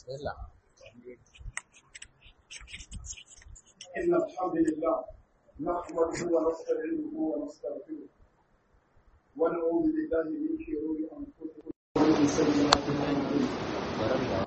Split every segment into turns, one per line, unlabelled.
بسم الله
إن الحمد لله نحمده ونستعينه ونستغفره ونعوذ بالله من شرور أنفسنا ومن سيئات أعمالنا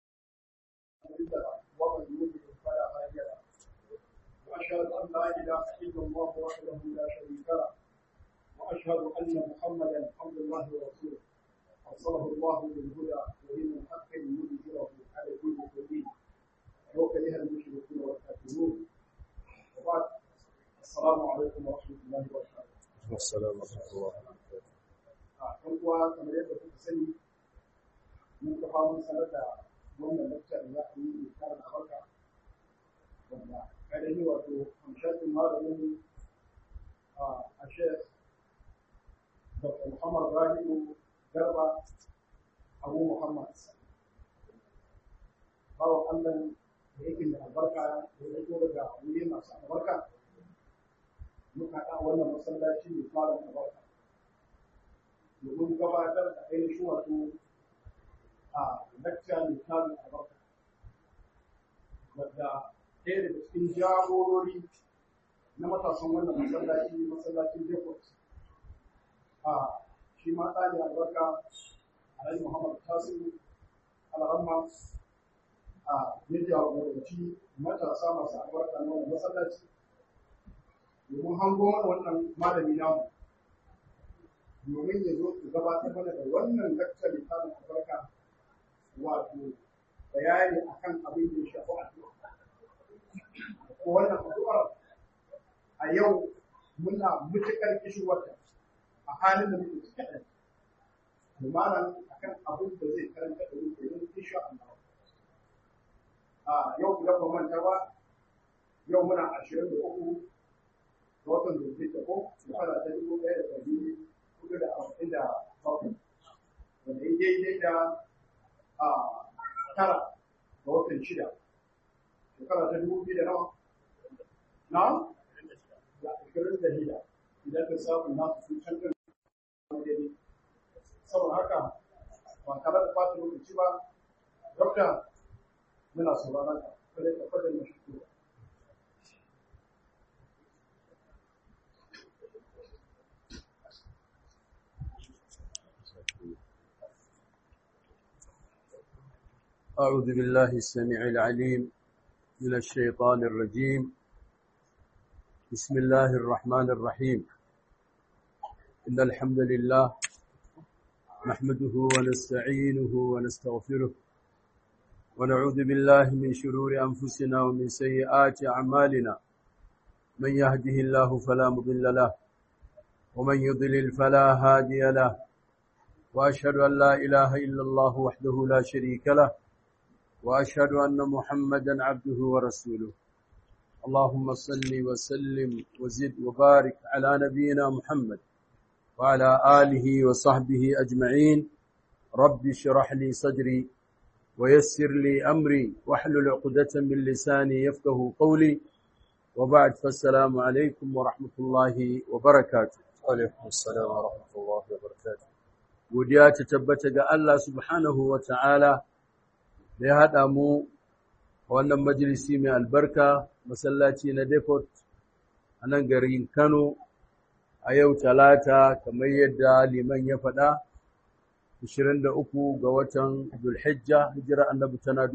ومن يضلل فلا هادي له وأشهد أن لا إله إلا الله وحده لا شريك له وأشهد أن محمدا عبد الله ورسوله أرسله الله بالهدى ودين الحق ليظهره على كل دين وكره المشركون والكافرون وبعد السلام عليكم ورحمة الله وبركاته.
والسلام ورحمة الله
Ɗan uwa kamar yadda kuka sani mun kafa mun sanar da wannan lakcar da za a yi mai karin albarka wanda kadani wato hamshakin malamin a shek Dr. Muhammad Rabi'u Garba Abu Muhammad bawan Allah da yake da albarka da ya zo daga wuri masu albarka muka haɗa wannan masallaci mai fara albarka domin gabatar da ainihin wato a lakca mai fara albarka wadda ɗaya daga cikin jagorori na matasan wannan masallaci masallacin Depot a shi ma ɗani albarka Alhaji Muhammad Tasiru Alhamma a ya jagoranci matasa masu albarka na wannan masallaci domin hango mana wannan malami namu domin ya zo su gabatar mana da wannan lakcar misalin albarka wato bayani akan abin da ya shafi addu'a ko wannan addu'ar a yau muna mutuƙar kishirwarta a halin da muke ciki ɗin lumanan akan abin da zai karanta da muke yin insha Allah a yau idan ba manta ba yau muna ashirin da uku ga watan zulhijja ko shekara ta dubu ɗaya da ɗari hudu da arba'in da bakwai wanda ya daidai da a tara ga watan shida shekara ta dubu biyu da nawa na da ashirin da shida idan ka samu nasu sun canza daidai saboda haka ba tare da ɓata lokaci ba dokta muna sauraron ka kada ka fada mashi kuma
أعوذ بالله السميع العليم من الشيطان الرجيم بسم الله الرحمن الرحيم إن الحمد لله نحمده ونستعينه ونستغفره ونعوذ بالله من شرور أنفسنا ومن سيئات أعمالنا من يهده الله فلا مضل له ومن يضلل فلا هادي له وأشهد أن لا إله إلا الله وحده لا شريك له وأشهد أن محمدا عبده ورسوله اللهم صل وسلم وزد وبارك على نبينا محمد وعلى آله وصحبه أجمعين رب اشرح لي صدري ويسر لي أمري واحلل عقدة من لساني يفقه قولي وبعد فالسلام عليكم ورحمة الله وبركاته
وعليكم السلام ورحمة الله وبركاته
godiya ta tabbata ga Allah subhanahu wa ta'ala da ya haɗa mu a wannan majalisi mai albarka masallaci na depot a nan garin Kano a yau talata kamar yadda liman ya faɗa 23 ga watan Zulhijja hijira annabi tana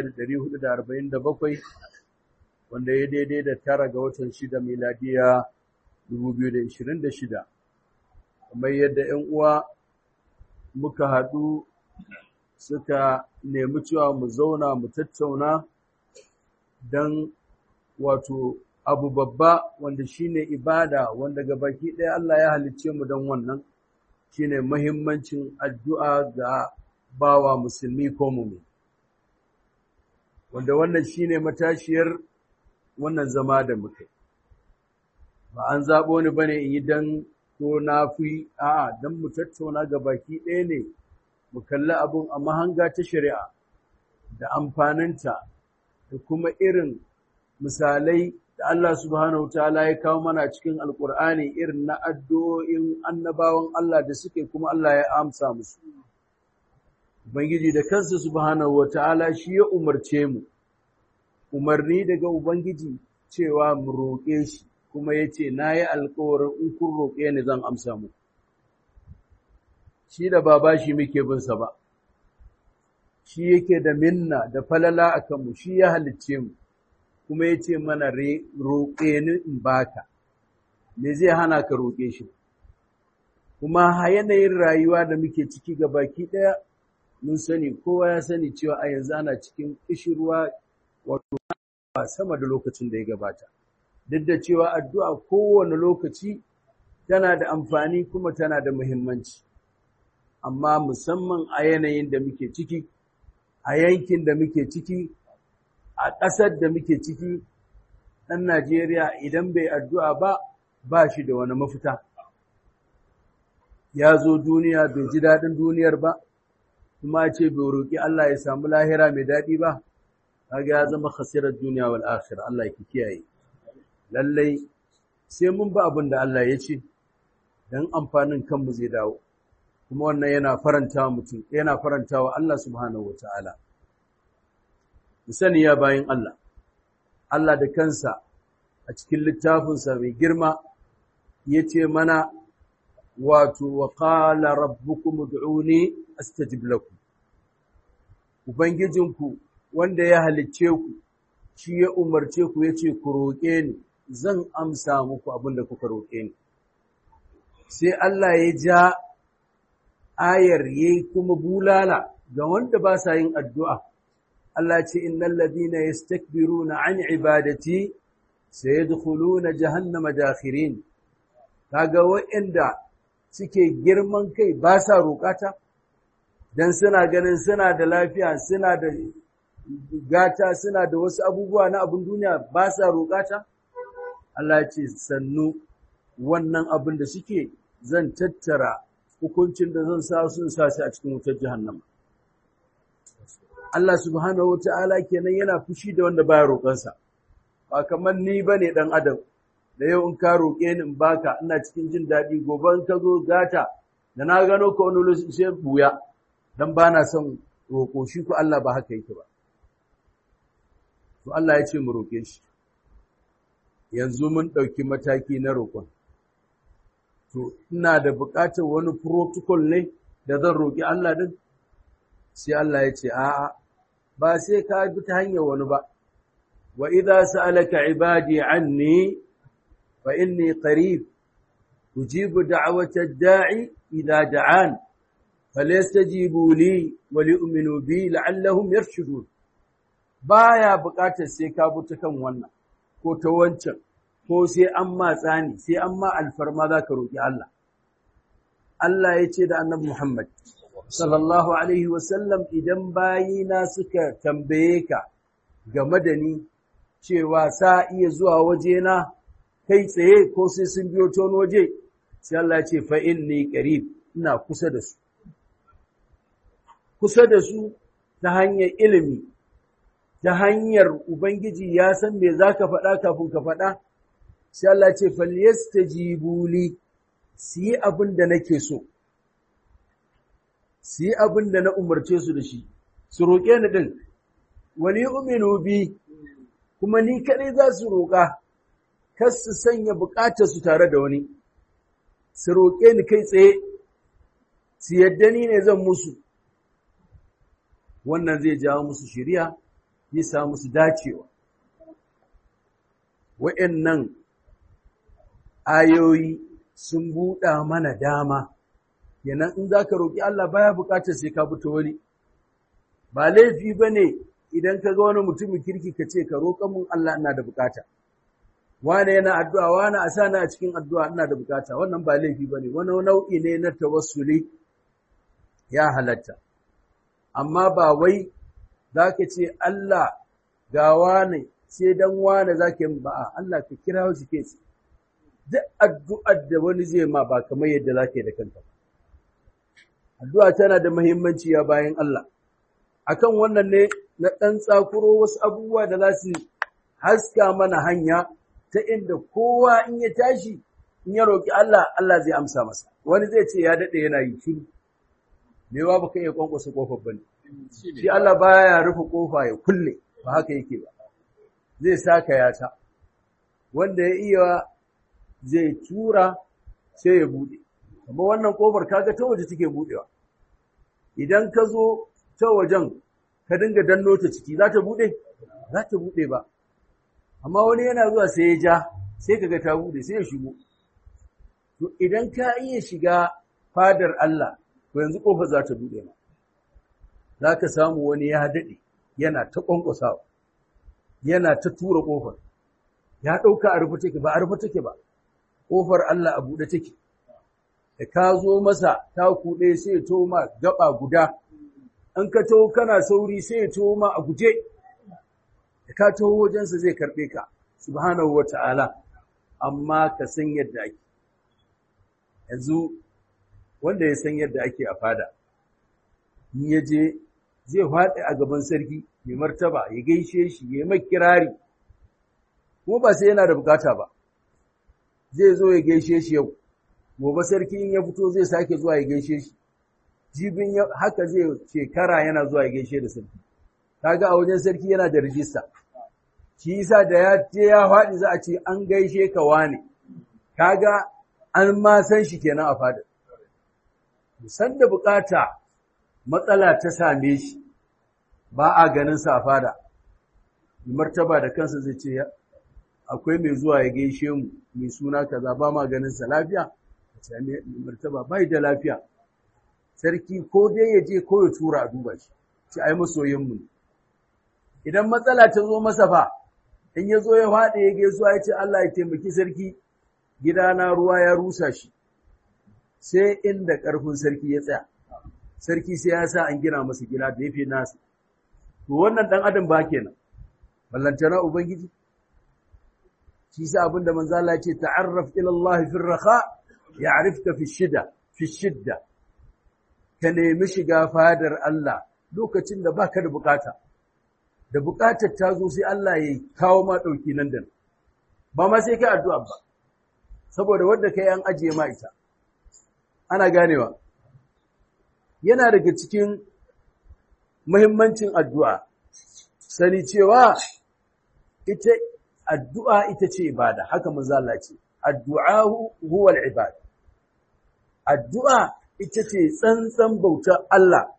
1447 wanda ya daidai da tara ga watan shida miladiya 2026 kamar yadda 'yan uwa muka haɗu suka nemi cewa mu zauna mu tattauna don wato abu babba wanda shine ibada wanda ga baki ɗaya Allah ya halicce mu don wannan shine muhimmancin addu'a ga bawa musulmi ko mumi wanda wannan shine matashiyar wannan zama da muka ba an zaɓo ni bane in yi dan ko na fi a'a dan mu tattauna ga baki ɗaya ne mu kalli abun a mahanga ta shari'a da amfaninta da kuma irin misalai da Allah subhanahu ta'ala ya kawo mana cikin alkur'ani irin na addu'o'in annabawan Allah da suke kuma Allah ya amsa musu Ubangiji da kansa subhanahu wata'ala shi ya umarce mu umarni daga Ubangiji cewa mu roƙe shi kuma ya ce na yi alkawarin in kun roƙe ni zan amsa mu shi da ba bashi muke binsa ba shi yake da minna da falala a kanmu shi ya halicce mu kuma ya ce mana roƙe ni in baka me zai hana ka roƙe shi kuma yanayin rayuwa da muke ciki ga baki ɗaya mun sani kowa ya sani cewa a yanzu ana cikin ƙishirwa wato sama da lokacin da ya gabata duk da cewa addu'a kowane lokaci tana da amfani kuma tana da muhimmanci amma musamman a yanayin da muke ciki a yankin da muke ciki a ƙasar da muke ciki ɗan Najeriya idan bai addu'a ba ba shi da wani mafita ya zo duniya bai ji daɗin duniyar ba kuma ce bai roƙi Allah ya samu lahira mai daɗi ba kaga ya zama khasirar duniya wal akhirah Allah ya kiyaye lallai sai mun ba abin da Allah ya ce dan amfanin kanmu zai dawo kuma wannan yana faranta mutum yana faranta wa Allah subhanahu wataala sani ya bayin Allah Allah da kansa a cikin littafinsa mai girma yace mana wato wa qala rabbukum ud'uni astajib lakum ubangijinku wanda ya halicce ku shi ya umarce ku yace ku roƙe ni zan amsa muku abin da kuka roƙe ni sai Allah ya ja ayar yayi kuma bulala ga wanda ba sa yin addu'a Allah ce innal ladina yastakbiruna an ibadati sayadkhuluna jahannama dakhirin kaga wa'anda suke girman kai ba sa roƙata dan suna ganin suna da lafiya suna da gata suna da wasu abubuwa na abin duniya ba sa roƙata Allah ce sannu wannan abin da suke zan tattara hukuncin da zan sa sun sa shi a cikin wutar jahannama Allah subhanahu wata'ala kenan yana fushi da wanda baya roƙonsa ba kamar ni bane dan adam da yau in ka roƙe ni in baka ina cikin jin daɗi gobe in ka zo gata da na gano ka wani lokaci sai buya dan bana son roƙo shi ko Allah ba haka yake ba to Allah ya ce mu roƙe shi yanzu mun ɗauki mataki na roƙon to ina da buƙatar wani protocol ne da zan roƙi Allah din sai Allah ya ce a'a ba sai ka bi ta hanyar wani ba wa idza sa'alaka ibadi anni fa inni qarib ujibu da'wata da'i idza da'an falyastajibu li wa li'minu bi la'allahum yarshudun baya buƙatar sai ka bi ta kan wannan ko ta wancan ko sai an ma tsani sai an ma alfarma za ka roƙi Allah Allah ya ce da annabi Muhammad sallallahu alaihi wasallam idan bayina suka tambaye ka game da ni cewa sa iya zuwa wajena kai tsaye ko sai sun biyo ta wani waje sai Allah ya ce fa inni qarib ina kusa da su kusa da su ta hanyar ilimi ta hanyar ubangiji ya san me zaka faɗa kafin ka faɗa sai Allah ya ce falyastajibu li su yi abin da nake so su yi abin da na umarce su da shi, su roƙe ni ɗin, wani uminu bi, kuma ni kaɗai za su roƙa, kas su sanya buƙatar su tare da wani, su roƙe ni kai tsaye, su yadda ni ne zan musu, wannan zai jawo musu shirya, ya sa musu dacewa. Wa'yan ayoyi sun buɗa mana dama. kenan in za ka roƙi Allah baya buƙatar sai ka fito wani ba laifi ba ne idan ka ga wani mutumin kirki ka ce ka roƙa mun Allah ina da buƙata wane yana addu'a wane a sa a cikin addu'a ina da buƙata wannan ba laifi ba ne wani nau'i ne na tawassuli ya halatta amma ba wai za ka ce Allah ga wane sai dan wane za ka yi ba Allah ka kira shi ke duk addu'ar da wani zai ma ba kamar yadda za ka yi da kanka ba addu'a tana da muhimmanci ya bayan Allah akan wannan ne na ɗan tsakuro wasu abubuwa da za su haska mana hanya ta inda kowa in ya tashi in ya roƙi Allah Allah zai amsa masa wani zai ce ya daɗe yana yi shiru me ba baka iya kwankwasa kofar bane shi Allah baya rufe kofa ya kulle ba haka yake ba zai saka ya ta wanda ya iya zai tura sai ya bude amma wannan kofar kaga ta waje take budewa idan ka zo ta wajen ka dinga danno ta ciki za ta bude za ta bude ba amma wani yana zuwa sai ya ja sai kaga ta bude sai ya shigo to idan ka iya shiga fadar Allah to yanzu kofar za ta bude ma za ka samu wani ya daɗe yana ta ƙwanƙwasawa yana ta tura ƙofar ya ɗauka a rufe take ba a rufe take ba ƙofar Allah a buɗe take da ka zo masa ta kuɗe sai ya to ma gaba guda an ka taho kana sauri sai ya to ma a guje da ka taho wajensa zai karɓe ka subhanahu wa ta'ala amma ka san yadda ake yanzu wanda ya san yadda ake a fada in ya je zai faɗi a gaban sarki mai martaba ya gaishe shi ya mai kirari kuma ba sai yana da bukata ba zai zo ya gaishe shi yau gobe sarki in ya fito zai sake zuwa ya gaishe shi jibin haka zai shekara yana zuwa ya gaishe da sarki kaga a wajen sarki yana da rijista shi yasa da ya je ya faɗi za a ce an gaishe ka wane kaga an ma san shi kenan a fadar san da bukata matsala ta same shi ba a ganin sa a fada martaba da kansa zai ce akwai mai zuwa ya gaishe mu mai suna kaza ba ma ganin sa lafiya ce martaba bai da lafiya sarki ko dai ya je ko ya tura a duba shi ce ai masoyin mu idan matsala ta zo masa fa in ya zo ya faɗi ya gaisuwa ya ce Allah ya taimaki sarki gidana ruwa ya rusa shi sai inda ƙarfin sarki ya tsaya sarki sai ya sa an gina masa gida da yafi nasu to wannan dan adam ba kenan ballantana ubangiji shi sa abinda manzo Allah ya ce ta'arraf ila Allah fi raha ya'rifka fi shida fi shidda ka nemi shiga fadar Allah lokacin da baka da bukata da bukatar ta zo sai Allah ya kawo ma dauki nan da nan ba ma sai kai addu'a ba saboda wanda kai an ajiye ma ita ana ganewa yana daga cikin muhimmancin addu'a sani cewa ita addu'a ita ce ibada haka manzo Allah ce addu'a huwa al-ibad addu'a ita ce tsantsan bautar Allah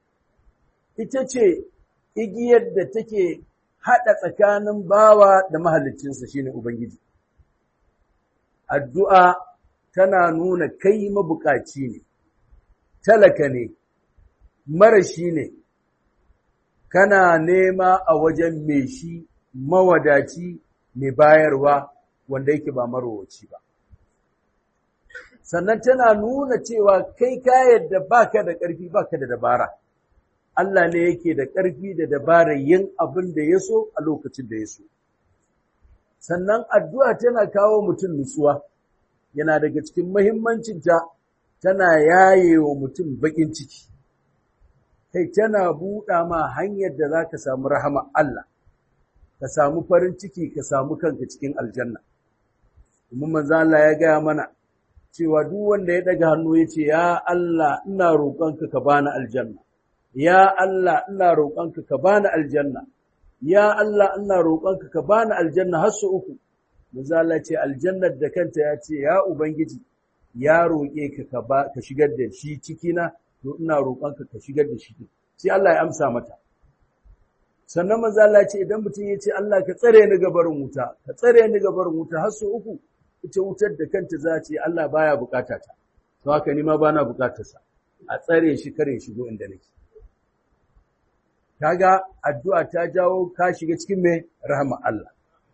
ita ce igiyar da take hada tsakanin bawa da mahaliccinsa shine ubangiji addu'a tana nuna kai mabukaci ne talaka ne marashi ne kana nema a wajen mai shi mawadaci mai bayarwa wanda yake ba marowaci ba sannan tana nuna cewa kai ka yadda baka da ƙarfi baka da dabara Allah ne yake da ƙarfi da dabarar yin abin da ya so a lokacin da ya so sannan addu'a tana kawo mutum nutsuwa yana daga cikin muhimmancinta tana yaye wa mutum baƙin ciki kai tana buɗa ma hanyar da za ka samu rahama Allah ka samu farin ciki ka samu kanka cikin aljanna kuma manzo Allah ya gaya mana cewa duk wanda ya daga hannu ya ce ya Allah ina roƙonka ka bani aljanna ya Allah ina roƙonka ka bani aljanna ya Allah ina roƙonka ka bani aljanna har su uku manzo Allah ce aljannar da kanta ya ce ya ubangiji ya roƙe ka ka ba ka shigar da shi cikina to ina roƙonka ka shigar da shi sai Allah ya amsa mata sannan manzo Allah ce idan mutum ya ce Allah ka tsare ni ga barin wuta ka tsare ni ga barin wuta har su uku ita wutar da kanta za ce Allah baya bukata ta to haka ni ma bana bukatar sa a tsare shi kare shigo inda nake kaga addu'a ta jawo ka shiga cikin mai rahama Allah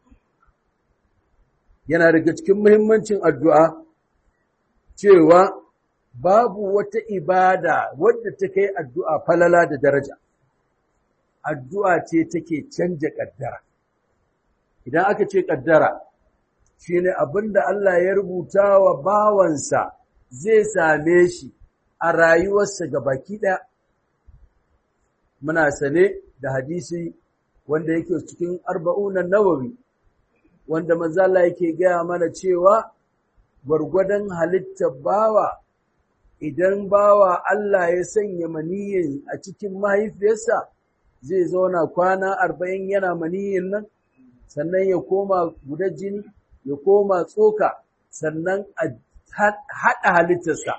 yana daga cikin muhimmancin addu'a cewa babu wata ibada wadda ta kai addu'a falala da daraja addu'a ce take canja ƙaddara. Idan aka ce ƙaddara, shi ne abin da Allah ya rubuta wa bawansa zai same shi a rayuwarsa ga baki ɗaya. Muna sane da hadisi wanda yake cikin arba'unan nawawi, wanda manzala yake gaya mana cewa gwargwadon halittar bawa idan bawa Allah ya sanya maniyin a cikin mahaifiyarsa zai zauna kwana arba'in yana maniyin nan sannan ya koma gudan jini ya koma tsoka sannan a haɗa halittarsa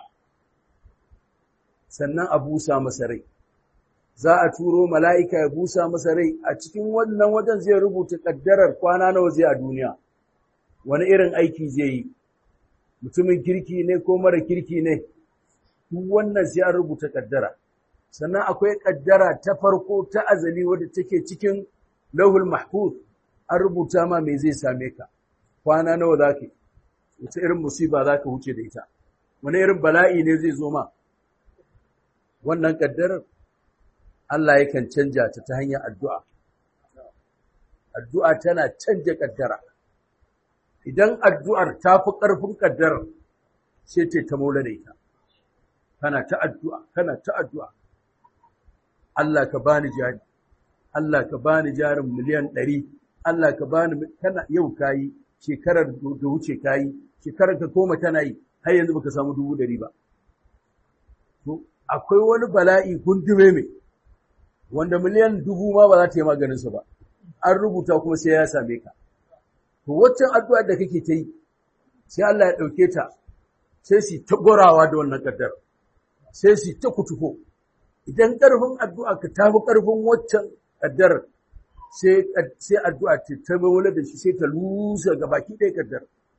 sannan a busa masa rai za a turo mala'ika ya busa masa rai a cikin wannan wajen zai rubuta ƙaddarar kwana nawa zai a duniya wani irin aiki zai yi mutumin kirki ne ko mara kirki ne duk wannan sai an rubuta ƙaddara sannan akwai ƙaddara ta farko ta azali wadda take cikin lauhul mahfuz an rubuta ma me zai same ka kwana nawa za ka wata irin musiba za ka wuce da ita wani irin bala'i ne zai zo ma wannan ƙaddarar Allah yakan canja ta ta hanyar addu'a. Addu'a tana canja ƙaddara. Idan addu'ar ta fi ƙarfin ƙaddarar sai ce ta maula da ita. Kana ta addu'a, kana ta addu'a. Allah ka bani jari, Allah ka bani jarin miliyan ɗari, Allah ka bani kana yau kayi, shekarar da wuce kayi, shekarar ka koma tana yi, har yanzu baka samu dubu ɗari ba. To, akwai wani bala'i gundume mai. wanda miliyan dubu ma ba za ta yi maganinsa ba, an rubuta kuma sai ya same ka. To, waccan addu'a da kake ta yi, sai Allah ya ɗauke ta, sai su ta gorawa da wannan ƙaddar, sai su ta kutufo. Idan ƙarfin addu'a ka tafi ƙarfin waccan ƙaddar, sai addu'a ta ta mawala da shi sai ta lusa ga baki ɗaya ƙaddar.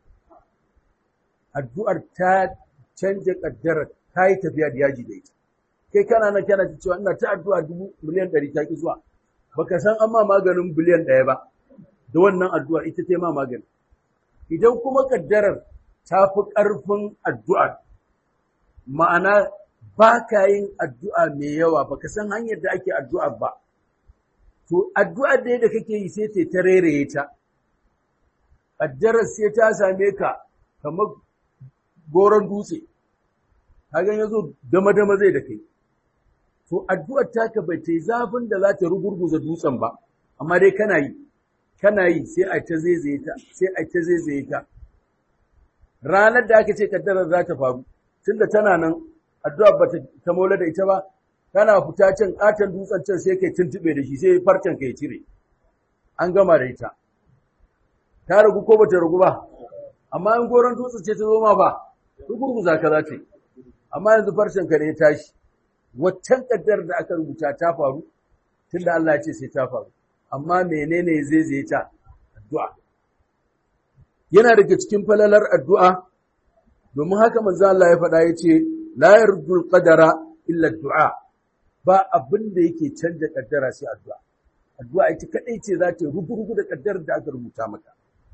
Addu'ar ta canja ƙaddar ta yi tafiya da yaji da ita. kai kana nan kana ta cewa ina ta addu'a dubu miliyan ɗari ta ki zuwa baka san an ma maganin biliyan ɗaya ba da wannan addu'a ita ta ma magani idan kuma kaddarar ta fi ƙarfin addu'a ma'ana ba ka yin addu'a mai yawa baka san hanyar da ake addu'a ba to addu'ar da da kake yi sai ta reraye ta kaddarar sai ta same ka kamar goron dutse hagan yazo dama-dama zai da kai to addu'ar taka bai ta yi zafin da za ta rugurguza dutsen ba, amma dai kana yi, kana yi sai a ta zaizaye ta, sai a ta zaizaye ta. Ranar da aka ce kaddarar za ta faru, tun da tana nan addu'ar ba ta mola da ita ba, kana fita can ƙaton dutsen can sai kai tuntuɓe da shi sai farcen kai cire. An gama da ita. Ta ragu ko ba ta ragu ba, amma in goron dutsen ce ta zo ma ba, rugurguza ka za ta yi. Amma yanzu farcen ka ne ya tashi. waccan kaddar da aka rubuta ta faru tunda Allah ya ce sai ta faru amma menene zai zai ta addu'a yana daga cikin falalar addu'a domin haka manzo Allah ya faɗa yace la yardul qadara illa du'a ba abin da yake canja kaddara sai addu'a addu'a ita kadai ce za ta rugurugu da kaddar da aka rubuta maka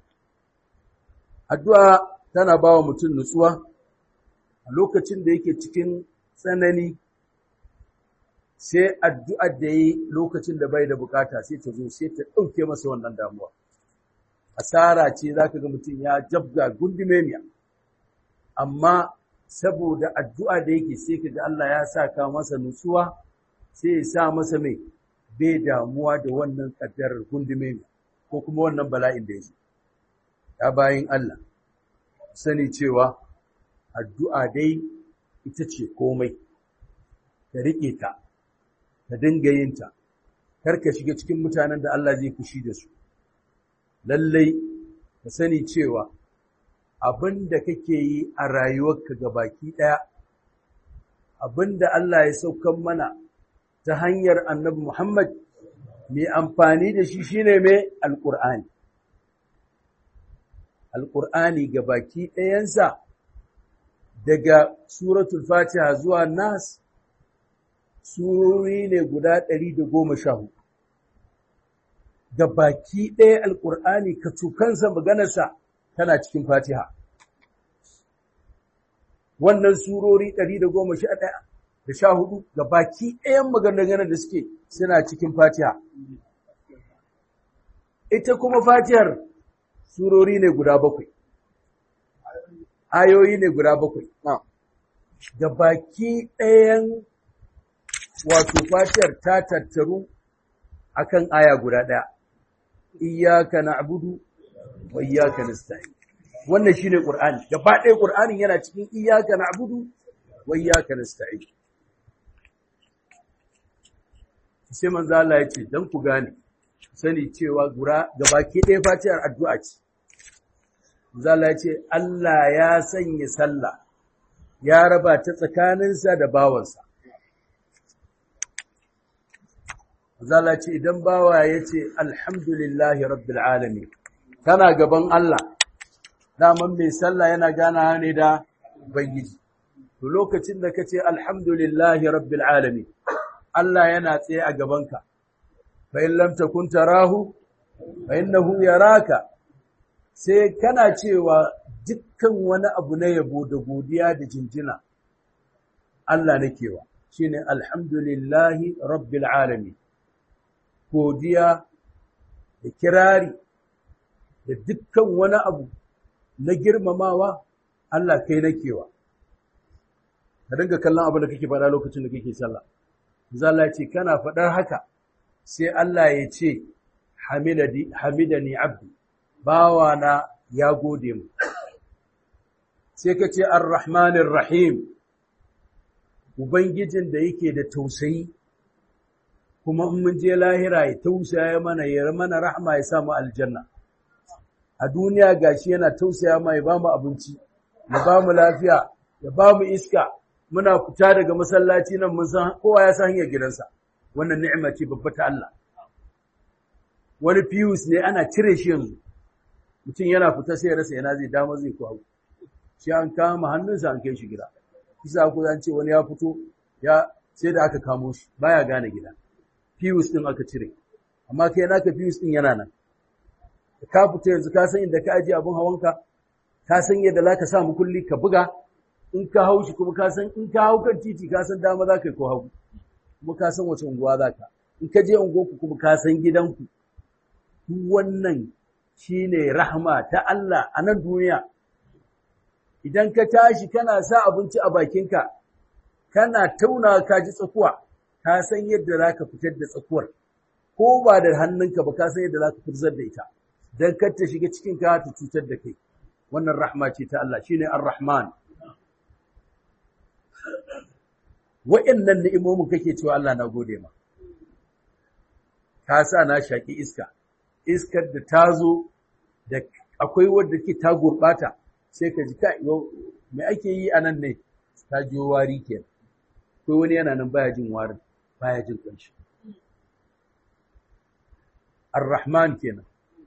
addu'a tana bawa mutum nutsuwa a lokacin da yake cikin tsanani sai addu'ar da yi lokacin da bai da bukata sai ta zo sai ta ɗauke masa wannan damuwa. Asara ce za ka ga mutum ya jabga gundumemiya, amma saboda addu'a da yake sai ka ga Allah ya sa ka masa nutsuwa sai ya sa masa mai bai damuwa da wannan ƙaddarar gundumemiya ko kuma wannan bala'in da ya zo. Ya bayin Allah, sani cewa addu'a dai ita ce komai, ka riƙe ta. ka dinga yin ta kar ka shiga cikin mutanen da Allah zai fushi da su lallai ka sani cewa abin da kake yi a rayuwarka ga baki ɗaya abin da Allah ya saukan mana ta hanyar annabi Muhammad mai amfani da shi shine mai alƙur'ani alƙur'ani ga baki ɗayansa daga suratul fatiha zuwa nas surori ne guda ɗari da goma sha hudu. Da baki ɗaya Alƙur'ani ka tukansa maganarsa tana cikin fatiha. Wannan surori ɗari da goma sha ɗaya da sha hudu da baki ɗayan maganar da suke suna cikin fatiha. Ita kuma fatihar surori ne guda bakwai. Ayoyi ne guda bakwai. Da baki ɗayan wato fatiyar ta tattaru akan aya guda ɗaya iyyaka na'budu wa iyyaka nasta'in wannan shine qur'ani gaba ɗaya qur'anin yana cikin iyyaka na'budu wa iyyaka nasta'in sai manzo Allah ya ce dan ku gane sani cewa gura gabaki ɗaya fatiyar addu'a ce manzo Allah ya ce Allah ya sanya sallah ya raba ta tsakaninsa da bawansa manzo Allah ya ce idan bawa ya ce alhamdulillahi rabbil alamin kana gaban Allah daman mai sallah yana gana ne da ubangiji to lokacin da kace alhamdulillahi rabbil alamin Allah yana tsaye a gabanka fa in lam takun tarahu fa innahu yaraka sai kana cewa dukkan wani abu na yabo da godiya da jinjina Allah nakewa shine alhamdulillahi rabbil alamin godiya da kirari da dukkan wani abu na girmamawa Allah kai nakewa ka dinga kallon abin da kake faɗa lokacin da kake sallah zalla ce kana faɗar haka sai Allah ya ce hamidani abdi bawana ya gode mu sai ka ce arrahmanir rahim ubangijin da yake da tausayi kuma in mun je lahira ya tausaya mana ya mana rahma ya samu aljanna a duniya gashi yana tausaya mai ba mu abinci ya ba mu lafiya ya ba mu iska muna fita daga masallaci nan mun san kowa ya san hanyar gidansa wannan ni'ima ce babba ta Allah wani fiyus ne ana cire shi yanzu mutum yana fita sai ya rasa yana zai dama zai ko hagu shi an kama hannunsa an kai shi gida kisa ko an ce wani ya fito ya sai da aka kamo shi baya gane gida fiyus din aka cire amma kai naka fiyus din yana nan ka fita yanzu ka san inda ka aje abun hawanka ka san yadda za ka sa mukulli ka buga in ka hau shi kuma ka san in ka hau kan titi ka san dama za ka yi ko hagu kuma ka san wace unguwa za ka in ka je unguwarku kuma ka san gidanku duk wannan shine rahma ta Allah a nan duniya idan ka tashi kana sa abinci a bakinka kana tauna ka ji tsakuwa ka san yadda za ka fitar da tsakuwar ko ba da hannunka ba ka san yadda za ka fitar da ita don kar ta shiga cikin ka ta cutar da kai wannan rahma ce ta Allah shine ar-rahman wa'annan ni'imomin kake cewa Allah na gode ma ka sa na shaki iska iskar da ta zo da akwai wadda ke ta gurbata sai ka ji kai me ake yi a nan ne ta jiyo wari kenan akwai wani yana nan baya jin warin baya jin kanshi ar-rahman kenan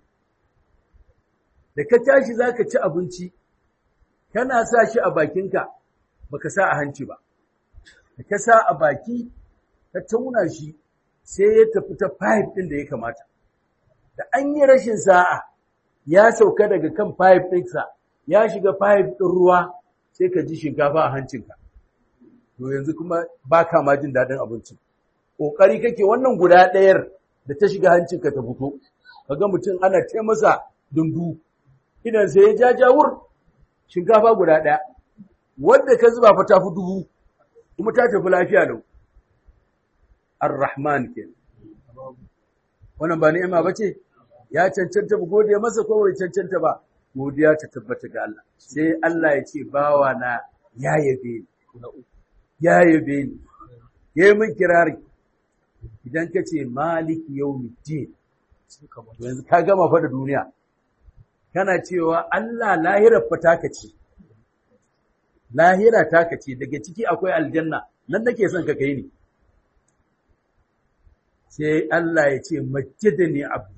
da ka tashi zaka ci abinci kana sa shi a bakinka baka sa a hanci ba da ka sa a baki ka tauna shi sai ya tafi ta pipe ɗin da ya kamata da an yi rashin sa'a ya sauka daga kan pipe ɗinsa ya shiga pipe ɗin ruwa sai ka ji shinkafa a hancinka to yanzu kuma ba ka ma jin daɗin abincin ƙoƙari kake wannan guda ɗayar da ta shiga hancinka ta fito kaga mutum ana ce masa dundu idan sai ya jajawur shinkafa guda ɗaya wanda ka zuba fa ta fi dubu kuma ta tafi lafiya lau ar-rahman ke wannan ba ni'ima bace ya cancanta mu gode masa ko bai cancanta ba godiya ta tabbata ga Allah sai Allah ya ce bawa na ya yabe ni ya yabe ni yayi min kirari idan ka ce maliki yawmiddin yanzu ka gama fa da duniya kana cewa Allah lahirar fa taka ce lahira taka ce daga ciki akwai aljanna nan nake son ka kai ni sai Allah ya ce majjadani abdi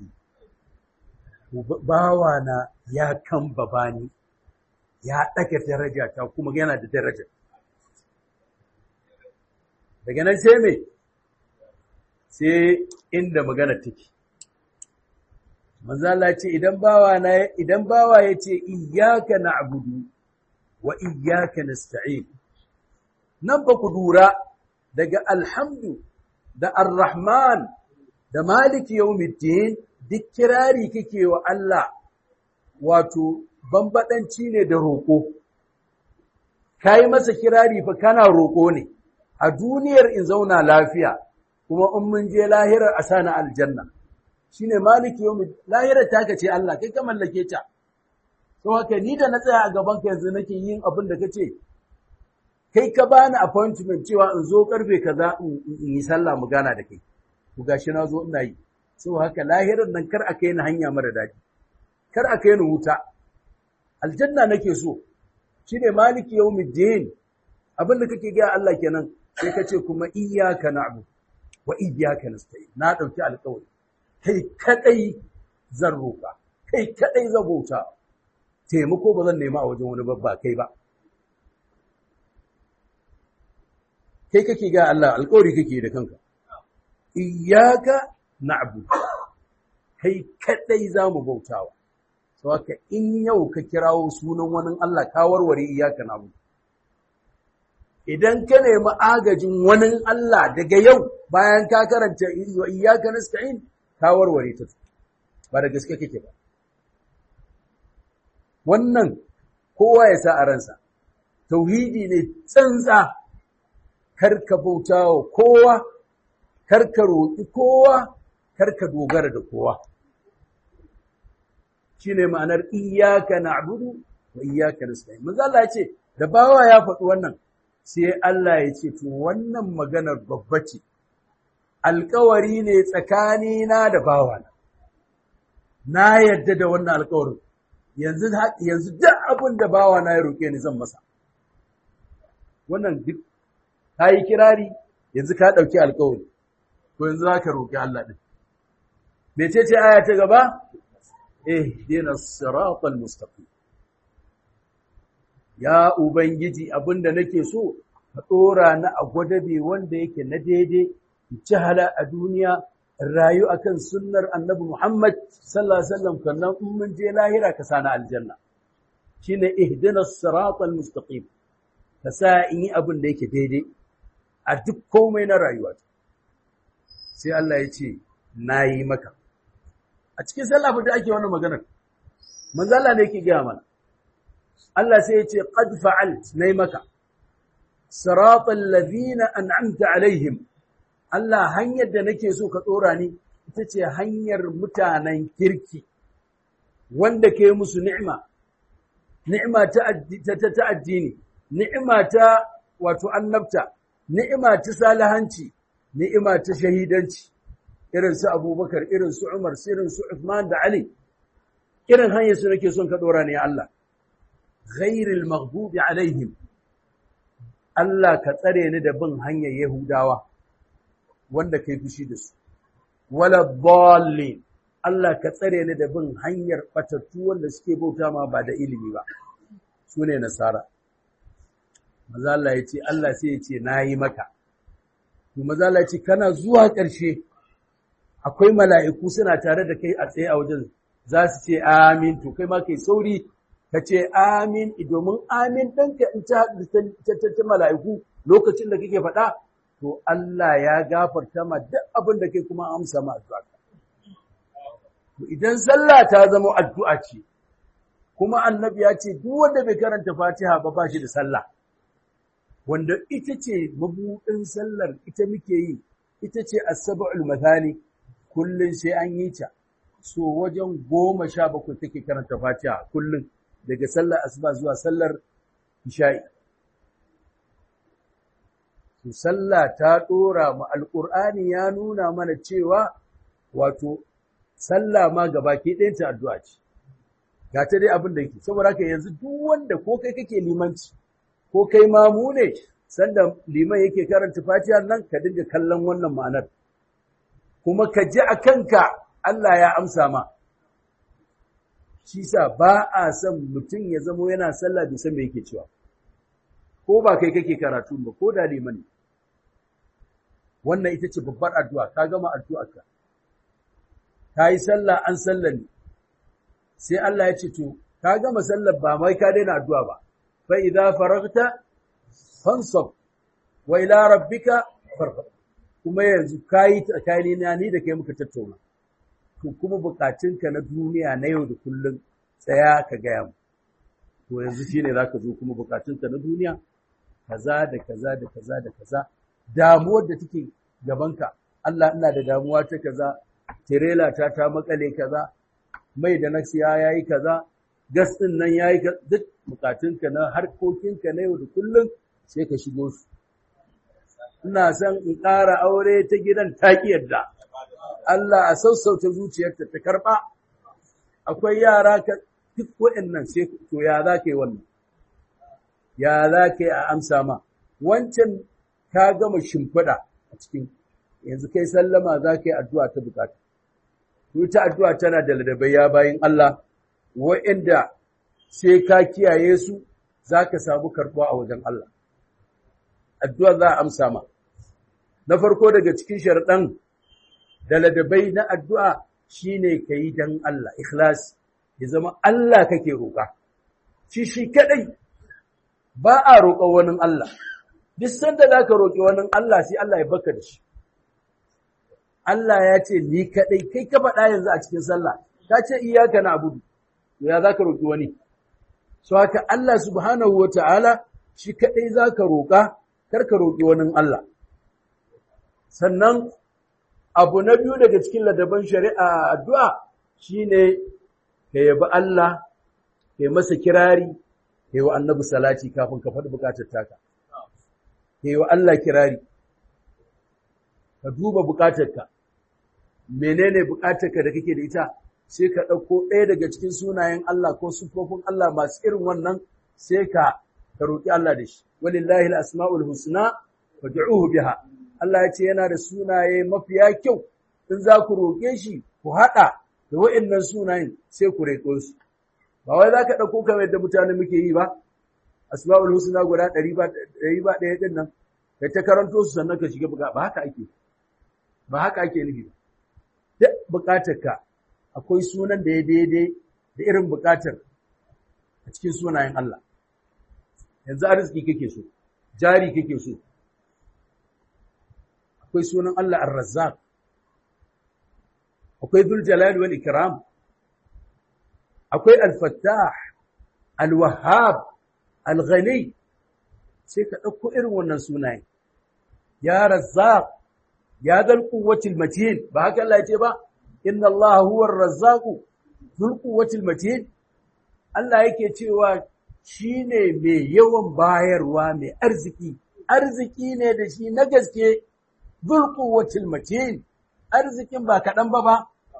bawana ya kan babani ya ɗaga daraja ta kuma yana da daraja daga nan sai me sai inda magana take manzo Allah ce idan bawa na idan bawa yace iyyaka na'budu wa iyyaka nasta'in nan ba ku dura daga alhamdu da arrahman da maliki yawmiddin duk kirari kike wa Allah wato bambadanci ne da roko kai masa kirari fa kana roko ne a duniyar in zauna lafiya kuma in mun je lahirar asana aljanna shine maliki yawmi lahirar taka ce Allah kai ka mallake ta to haka ni da na tsaya a gaban ka yanzu nake yin abin da kace kai ka bani appointment cewa in zo karfe kaza in yi sallah mu gana da kai ku gashi na zo ina yi so haka lahirin nan kar a kai ni hanya mara daɗi kar a kai ni wuta aljanna nake so shine maliki yawmiddin abinda kake ga Allah kenan sai ka ce kuma iyyaka na'budu wa iyyaka nasta'in na dauki alƙawari kai kadai zan roka kai kadai zan bauta taimako ba zan nema a wajen wani babba kai ba kai kake ga Allah alƙawari kake da kanka iyyaka na'budu kai kadai zamu bautawa so haka in yau ka kirawo sunan wani Allah ka warware iyyaka na'budu idan ka nemi agajin wani Allah daga yau bayan ka karanta wa iyyaka nasta'in ka warware ta ba da gaske kake ba wannan kowa ya sa a ransa tauhidi ne tsantsa karka bautawa kowa karka roƙi kowa karka dogara da kowa shine ma'anar iyyaka na'budu wa iyyaka nasta'in manzo Allah ya ce da bawa ya faɗi wannan sai Allah ya ce to wannan maganar babba ce alƙawari ne tsakanina da bawana na yadda da wannan alƙawarin yanzu yanzu duk abin da bawana ya roƙe ni zan masa wannan duk yi kirari yanzu ka ɗauki alƙawari to yanzu za ka roƙi Allah ɗin mece ce aya ta gaba ihdina siratal mustaqim ya ubangiji abinda nake so ka dora ni a gwadabe wanda yake na daidai ci hala a duniya rayu akan sunnar annabi Muhammad sallallahu alaihi wasallam kannan in mun je lahira ka sana aljanna shine ihdina siratal mustaqim ka sa in yi abin da yake daidai a duk komai na rayuwa sai Allah ya ce nayi maka a cikin sallah da ake wannan maganar manzo Allah ne yake gaya mana Allah sai ya ce qad fa'alt nay maka siratal ladina an'amta alaihim Allah hanyar da nake so ka tsora ni ita ce hanyar mutanen kirki wanda ke musu ni'ima ni'ima ta ta addini ni'ima ta wato annabta ni'ima ta salihanci ni'ima ta shahidanci irin su Abubakar irin su Umar irin su Uthman da Ali irin hanyar su nake son ka dora ne Allah ghairil maghdubi alaihim Allah ka tsare ni da bin hanyar Yahudawa wanda kai fushi da su wala dallin Allah ka tsare ni da bin hanyar batattu wanda suke bauta ma ba da ilimi ba su ne nasara maza Allah ya ce Allah sai ya ce nayi maka to maza Allah ya ce kana zuwa ƙarshe akwai mala'iku suna tare da kai a tsaye a wajen za su ce amin to kai ma kai sauri ka ce amin domin amin ɗanka in ta ta mala'iku lokacin da kake faɗa to Allah ya gafarta ma duk abin da kai kuma amsa ma addu'a to idan sallah ta zama addu'a ce kuma annabi ya ce duk wanda bai karanta Fatiha ba ba shi da sallah wanda ita ce mabuɗin sallar ita muke yi ita ce as-sab'ul mathani kullun sai an yi ta so wajen goma sha bakwai take karanta Fatiha kullun daga sallar asuba zuwa sallar isha'i to sallah ta dora mu alqur'ani ya nuna mana cewa wato sallah ma gabaki ɗayan ta addu'a ce ga ta dai abin da yake saboda haka yanzu duk wanda ko kai kake limanci ko kai mamu ne sanda liman yake karanta fatiha nan ka dinga kallon wannan ma'anar kuma ka ji a kanka Allah ya amsa ma shi sa ba a son mutum ya zamo yana sallah bai san me yake cewa ko ba kai kake karatu ba ko da liman ne wannan ita ce babbar addu'a ka gama addu'arka ka yi sallah an sallah ne sai Allah ya ce to ka gama sallar ba mai ka daina addu'a ba fa idza faragta fansab wa ila rabbika farghab kuma yanzu kai tsakani na ni da kai muka tattauna to kuma bukatunka na duniya na yau da kullun tsaya ka gaya mu to yanzu shine zaka zo kuma bukatunka na duniya kaza da kaza da kaza da kaza damuwar da take gabanka Allah ina da damuwa ta kaza tirela ta ta makale kaza mai da na siya yayi kaza gas din nan yayi duk bukatunka na harkokinka na yau da kullun sai ka shigo su ina son in ƙara aure ta gidan taƙi yadda Allah a sassauta zuciyarta ta karɓa akwai yara ka duk waɗannan sai to ya za ka yi wannan ya za ka yi a amsa ma wancan ka gama shimfiɗa a cikin yanzu kai sallama za ka yi addu'a ta bukata ta addu'a tana da ladabai ya bayin Allah waɗanda sai ka kiyaye su za ka samu karɓuwa a wajen Allah addu'a za a amsa ma na farko daga cikin sharaɗan da ladabai na addu'a shine ka yi don Allah ikhlas ya zama Allah kake roƙa shi shi kaɗai ba a roƙa wani Allah duk sanda za ka roƙi wani Allah sai Allah ya baka da shi Allah ya ce ni kaɗai kai ka faɗa yanzu a cikin sallah ka ce iyaka na abudu ya za ka roƙi wani so haka Allah subhanahu wa ta'ala shi kaɗai za ka roƙa kar ka roƙi wani Allah sannan abu na biyu daga cikin ladaban shari'a addu'a shine ka yabi Allah ka yi masa kirari ka yi wa annabi salati kafin ka faɗi buƙatar taka ka yi wa Allah kirari ka duba buƙatarka menene buƙatarka da kake da ita sai ka ɗauko ɗaya daga cikin sunayen Allah ko sufofin Allah masu irin wannan sai ka ka roƙi Allah da shi walillahi al-asma'ul husna fad'uhu biha Allah ya ce yana da sunaye mafiya kyau in za ku roƙe shi ku haɗa da wa'annan sunayen sai ku roƙo su ba wai za ka ɗauko kamar yadda mutane muke yi ba asma'ul husna guda ɗari ba ɗaya ɗin nan kai ta karanto su sannan ka shiga buga ba haka ake ba haka ake nufi ba duk buƙatarka akwai sunan da ya daidai da irin buƙatar a cikin sunayen Allah yanzu arziki kake so jari kake so akwai sunan Allah ar-razzaq akwai dhul jalal wal ikram akwai al-fattah al-wahhab al-ghani sai ka dauko irin wannan sunaye ya razzaq ya dal quwwatil matin ba haka Allah ya ce ba inna Allah huwa ar-razzaq dhul quwwatil matin Allah yake cewa shine mai yawan bayarwa mai arziki arziki ne da shi na gaske dhul quwwatil matin arzikin ba kaɗan ba ba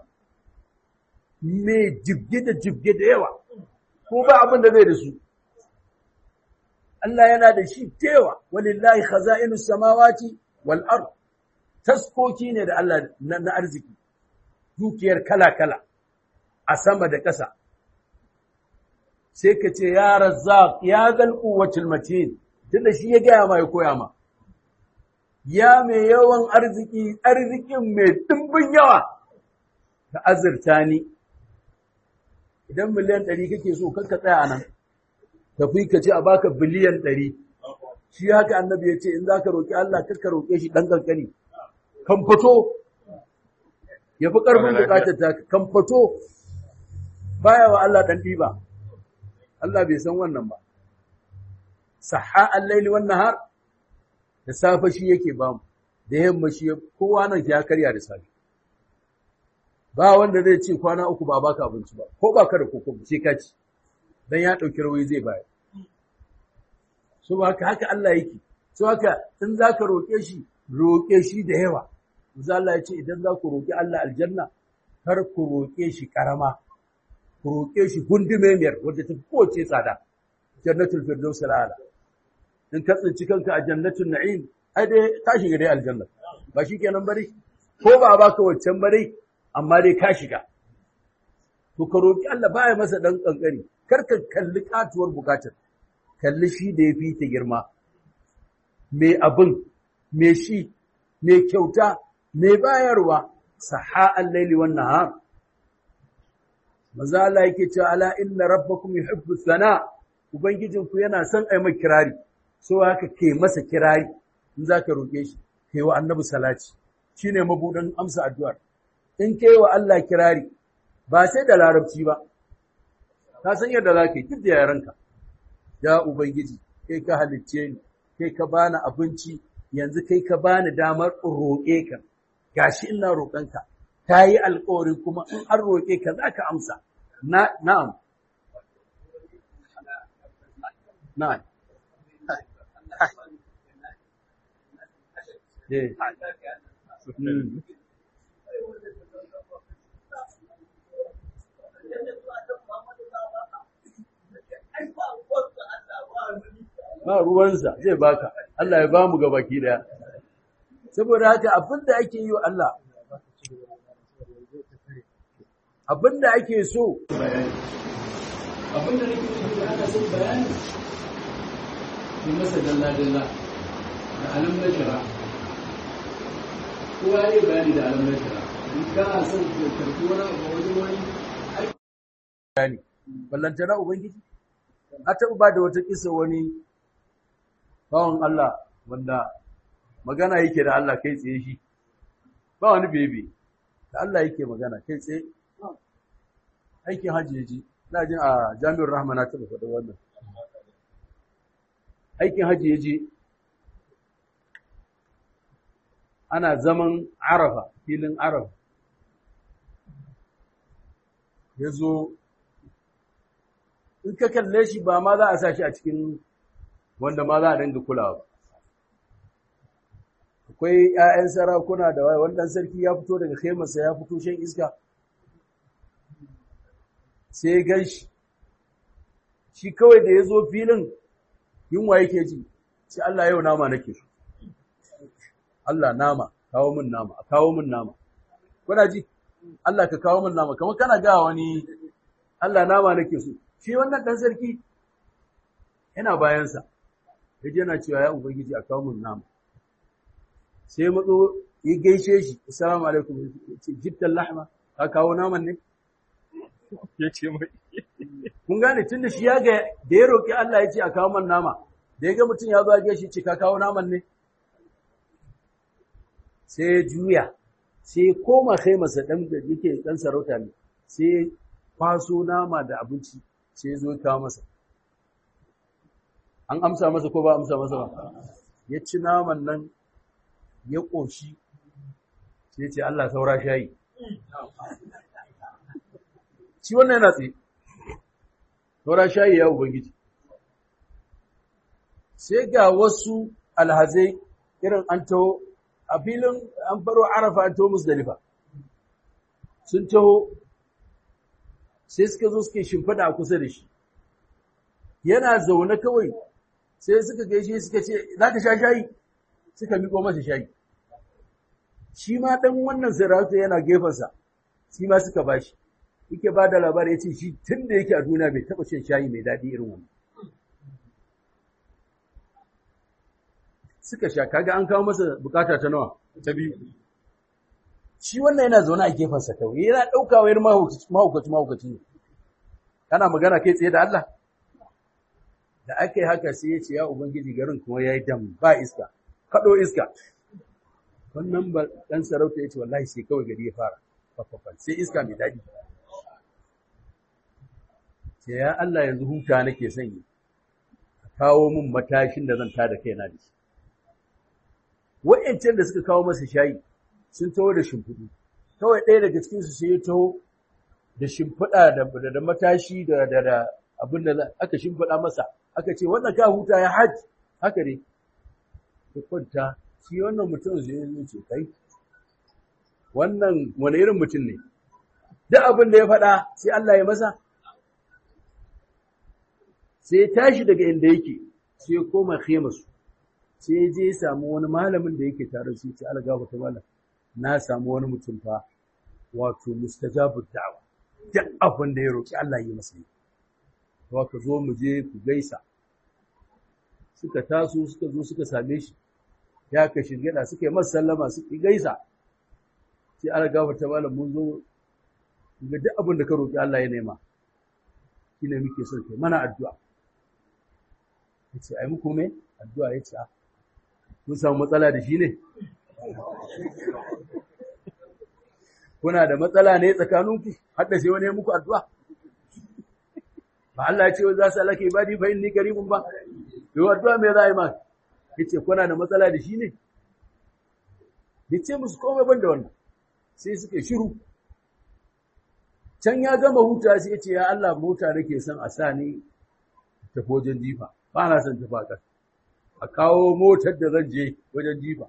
mai jibge da jibge da yawa ko ba abin da zai da su Allah yana da shi tewa walillahi khaza'inus samawati wal ard taskoki ne da Allah na arziki dukiyar kala-kala a sama da ƙasa sai ka ce ya razzaq ya zal quwwatul matin tunda shi ya gaya ma ya koya ma ya mai yawan arziki arzikin mai dimbin yawa ka azurta ni idan miliyan ɗari kake so kanka tsaya nan tafi ka ce a baka biliyan ɗari shi haka annabi ya ce in za ka roƙi Allah ka roƙe shi ɗan ƙanƙani kan fito ya fi ƙarfin buƙatar ta kan fito baya wa Allah ɗan ɗiba Allah bai san wannan ba saha al-laili wan nahar da safe shi yake ba mu da yamma shi kowa nan ya karya da safe ba wanda zai ce kwana uku ba baka abinci ba ko baka da koko sai ka ci dan ya dauki rawayi zai bayar so haka haka Allah yake so haka in zaka roke shi roke shi da yawa manzo Allah ya ce idan za ku roki Allah aljanna kar ku roke shi karama ku roke shi gundumemiyar wadda ta kowace tsada jannatul firdaus al'ala in ka tsinci kanka a jannatul na'im ai dai ka shiga dai aljanna ba shikenan bari ko ba baka waccan bari amma dai ka shiga to ka roki Allah baya masa dan kankani kar ka kalli katuwar bukatar kalli shi da yafi ta girma me abin me shi me kyauta me bayarwa saha al-laili wan nahar maza Allah yake cewa ala inna rabbakum yuhibbu thana ubangijinku yana son ai mai kirari so haka ke masa kirari in zaka roke shi kai wa annabi salati shine mabudin amsa addu'ar in kai wa Allah kirari ba sai da larabci ba ka san yadda zaka yi duk da yaranka ya ubangiji kai ka halicce ni kai ka bani abinci yanzu kai ka bani damar roƙe ka gashi ina roƙonka ta yi alƙawari kuma in an roƙe ka za ka amsa na'am na'am eh mm. ba ruwansa zai baka Allah ya ba mu gabaki daya saboda haka abinda ake yi wa Allah abinda ake so bayani abinda nake so da ana son bayani ki masa dalla dalla da alam na shara kowa ya bayani da alam na shara in kana son ka karbi wani abu wajen wani bayani ballantana ubangiji a taɓa ba da wata kisa wani bawan Allah wanda magana yake da Allah kai tsaye shi ba wani bebe da Allah yake magana kai tsaye aikin hajji ya ji na jin a jami'ar rahama na taɓa faɗa wannan aikin hajji ya je ana zaman arafa filin arafa ya zo in ka kalle shi ba ma za a sa shi a cikin wanda ma za a dinga kulawa akwai 'ya'yan sarakuna da wannan sarki ya fito daga khaimarsa ya fito shan iska sai ya gan shi shi kawai da ya zo filin yunwa yake ji sai Allah yau nama nake so Allah nama kawo min nama a kawo min nama kuna ji Allah ka kawo min nama kamar kana ga wani Allah nama nake so shi wannan dan sarki yana bayansa yaje yana cewa ya ubangiji a kawo min nama sai matso ya gaishe shi assalamu alaikum ce jibtal lahma ka kawo naman ne
yace mai
kun gane tunda shi ya ga da ya roki Allah ya ce a kawo man nama da ya ga mutum ya zo ya gaishe ce ka kawo naman ne sai ya juya sai ya koma kai masa dan da yake dan sarauta ne sai ya kwaso nama da abinci sai ya zo ya kawo masa an amsa masa ko ba amsa masa ba ya ci naman nan ya ƙoshi sai ce Allah saura shayi shi wannan yana tsaye saura shayi ya ubangiji sai ga wasu alhazai irin an taho a filin an faro arafa an taho musdalifa sun taho sai suka zo suke shimfada a kusa da shi yana zaune kawai sai suka gaishe suka ce za ka sha shayi suka miƙo masa shayi shi ma ɗan wannan sarauta yana gefensa shi ma suka ba shi yake ba da labari ya ce shi tun da yake a duniya bai taɓa shan shayi mai daɗi irin wannan suka sha kaga an kawo masa bukata ta nawa ta biyu shi wannan yana zaune a gefensa kawai yana ɗauka wayar mahaukaci mahaukaci ne kana magana kai tsaye da Allah da aka yi haka sai ya ce ya ubangiji garin kuma ya yi dam ba iska kaɗo iska wannan ba ɗan sarauta ya ce wallahi sai kawai gari ya fara fafafan sai iska mai daɗi ce ya Allah yanzu huta nake son yi a kawo min matashin da zan tada kaina da shi wa'yancan da suka kawo masa shayi sun taho da shimfiɗu kawai ɗaya daga cikinsu sai ya taho da shimfiɗa da matashi da da abin da aka shimfiɗa masa aka ce wannan ka huta ya hajji haka ne ya kwanta shi wannan mutum zai yi ce kai wannan wani irin mutum ne duk abin da ya faɗa sai Allah ya masa sai ya tashi daga inda yake sai ya koma khemasu sai ya je ya samu wani malamin da yake tare shi ce Allah gafarta malam na samu wani mutum fa wato mustajabu da'wa duk abin da ya roki Allah yi masa to ka zo mu je ku gaisa suka taso suka zo suka same shi ya ka shirgida suka yi masa sallama suka gaisa sai Allah gafarta malam mun zo ga duk abin da ka roki Allah ya nema shine muke son kai mana addu'a yace ai muku me addu'a yace a kun samu matsala da shi ne kuna da matsala ne tsakaninku har da sai wani ya muku addu'a ba Allah ya ce wa za su alaka ibadi fa inni qaribun ba to addu'a me za a yi ma yace kuna da matsala da shi ne yace musu komai ban da wannan sai suka shiru can ya gama huta sai yace ya Allah mota nake son a sa ni tafi wajen jifa ba na son tafi a ƙasa a kawo motar da zan je wajen jifa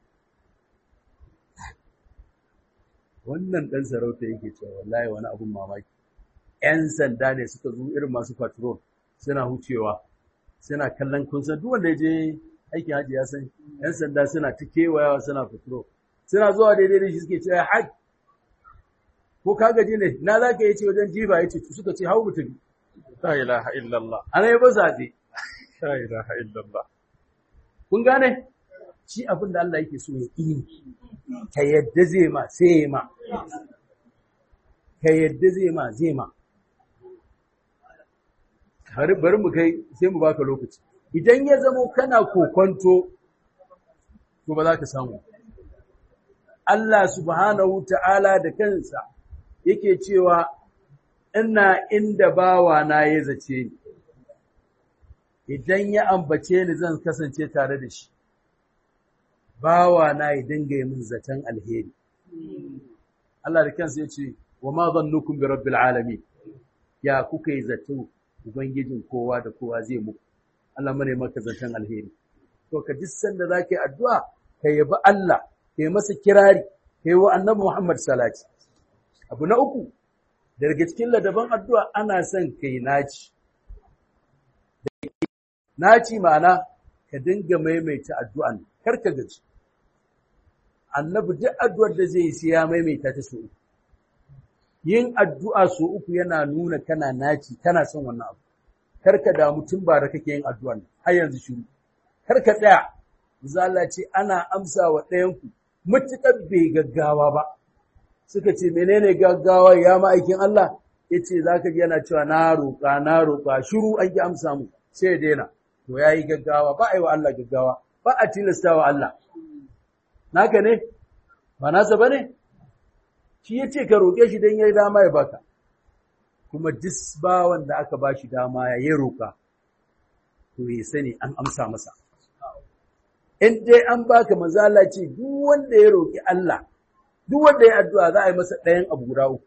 wannan ɗan sarauta yake cewa wallahi wani abun mamaki ‘yan sanda ne suka zo irin masu patrol suna hucewa suna kallon kunsan duk wanda ya je aikin hajji ya san ‘yan sanda suna ta kewayawa suna patrol suna zuwa daidai da shi suke cewa hajji ko ka gaji ne na za ka yi ce wajen jifa ya ce suka ce hau mutum
La ilaha illallah.
ana yi ba zaɓe
La ilaha illallah.
kun gane shi abin da Allah yake so ya yi ka yadda zai ma sai ya ma ka yadda zai ma zai ma bari bari mu kai sai mu baka lokaci idan ya zamo kana kokonto to ba za ka samu Allah subhanahu ta'ala da kansa yake cewa ina inda bawa na ya zace ni idan ya ambace ni zan kasance tare da shi bawa na ya dinga yi min zaton alheri Allah da kansa yace wa ma dhannukum bi rabbil alamin ya kuka yi zato ubangijin kowa da kowa zai muku Allah mane maka zaton alheri to ka duk sanda zaka yi addu'a ka yabi Allah ka yi masa kirari ka yi wa annabi Muhammad salati abu na uku daga cikin ladaban addu'a ana son kai naci naci ma'ana ka dinga maimaita addu'an kar ka gaji annabi duk addu'ar da zai yi sai ya maimaita ta so uku yin addu'a so uku yana nuna kana naci kana son wannan abu kar ka damu tun ba da kake yin addu'an har yanzu shiru kar ka tsaya zala ce ana amsa wa ɗayanku matuƙar bai gaggawa ba suka ce menene gaggawa ya ma'aikin Allah ya ce za ka ji yana cewa na roƙa na roƙa shiru an ki amsa mu sai ya daina to ya yi gaggawa ba a yi wa Allah gaggawa ba a tilasta wa Allah naka ne ba nasa ba ne shi ya ce ka roƙe shi don ya yi dama ya baka kuma dis bawan da aka ba shi dama ya yi roƙa to ya sani an amsa masa in dai an baka mazala ce duk wanda ya roƙi Allah duk wanda ya addu'a za a yi masa ɗayan abu guda uku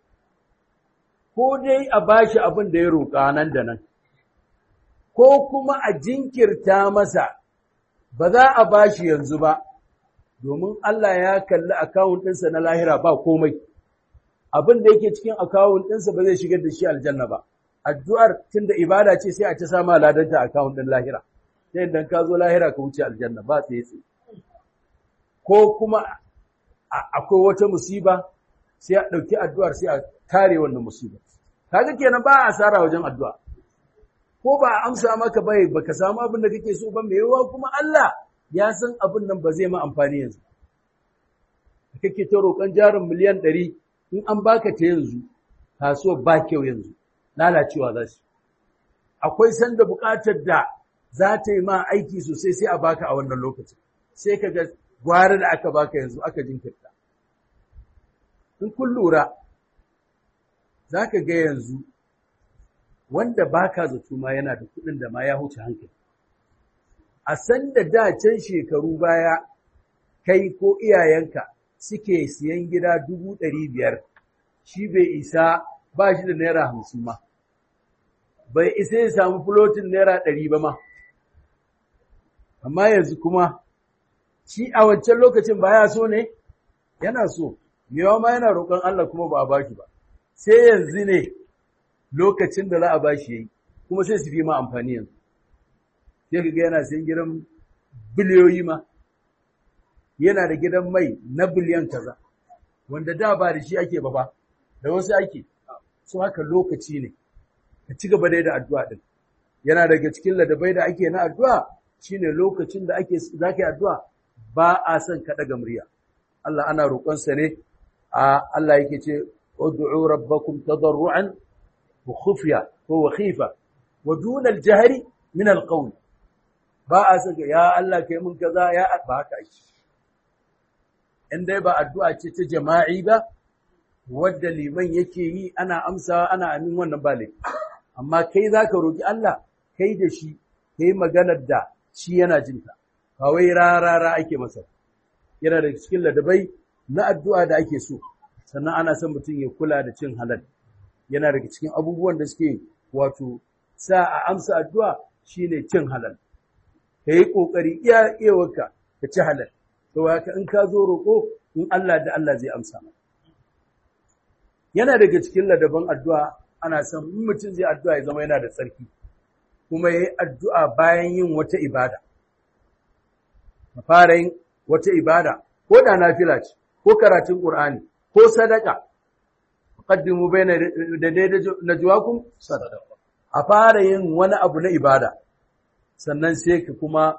ko dai a bashi abin da ya roƙa nan da nan ko kuma a jinkirta masa ba za a bashi yanzu ba domin Allah ya kalli akawun ɗinsa na lahira ba komai abin da yake cikin akawun ɗinsa ba zai shigar da shi aljanna ba addu'ar tunda ibada ce sai a ta sama ladanta akawun ɗin lahira sai idan ka zo lahira ka wuce aljanna ba tsaye tsaye ko kuma akwai wata musiba sai a ɗauki addu'ar sai a kare wannan musiba kaga kenan ba asara wajen addu'a ko ba a amsa maka bai baka samu abin da kake so ba mai yawa kuma Allah ya san abin nan ba zai ma amfani yanzu kake ta roƙon jarin miliyan ɗari in an baka ta yanzu kasuwar ba kyau yanzu lalacewa za su akwai sanda buƙatar da za ta yi ma aiki sosai sai a baka a wannan lokacin sai ka ga gwara da aka baka yanzu aka jinkirta in kun lura za ka ga yanzu wanda baka zato ma yana da kuɗin da ma ya huce hankali a san da da can shekaru baya kai ko iyayenka suke siyan gida dubu ɗari biyar shi bai isa ba shi da naira hamsin ma bai isa ya samu fulotin naira ɗari ba ma amma yanzu kuma shi a wancan lokacin ba ya so ne yana so mewa ma yana roƙon Allah kuma ba a bashi ba sai yanzu ne lokacin da za a bashi yayi kuma sai su fi ma amfani yanzu sai kaga yana sayan gidan biliyoyi ma yana da gidan mai na biliyan kaza wanda da ba da shi ake ba ba da wasu ake so haka lokaci ne ka ci gaba dai da addu'a din yana daga cikin ladabai da ake na addu'a shine lokacin da ake zaka yi addu'a ba a son ka daga murya Allah ana roƙon sa ne a Allah yake ce ud'u rabbakum tadarruan wa khufya ko wa khifa wa duna al-jahri min al-qawl ba a saka ya Allah kai mun kaza ya ba haka shi in dai ba addu'a ce ta jama'i ba wadda liman yake yi ana amsa ana amin wannan ba laifi amma kai zaka roki Allah kai da shi kai maganar da shi yana jinta ba wai rarara ake masa yana da cikin ladabai na addu'a da ake so sannan ana son mutum ya kula da cin halal yana daga cikin abubuwan da suke wato sa a amsa addu'a shine cin halal ka yi ƙoƙari iya iyawarka ka ci halal to haka in ka zo roƙo in Allah da Allah zai amsa maka yana daga cikin ladaban addu'a ana son in mutum zai addu'a ya zama yana da tsarki kuma ya yi addu'a bayan yin wata ibada ka fara yin wata ibada ko da nafila ce ko karatun ƙur'ani ko sadaka qaddimu bayna da najwakum sadaqa a fara yin wani abu na ibada sannan sai ka kuma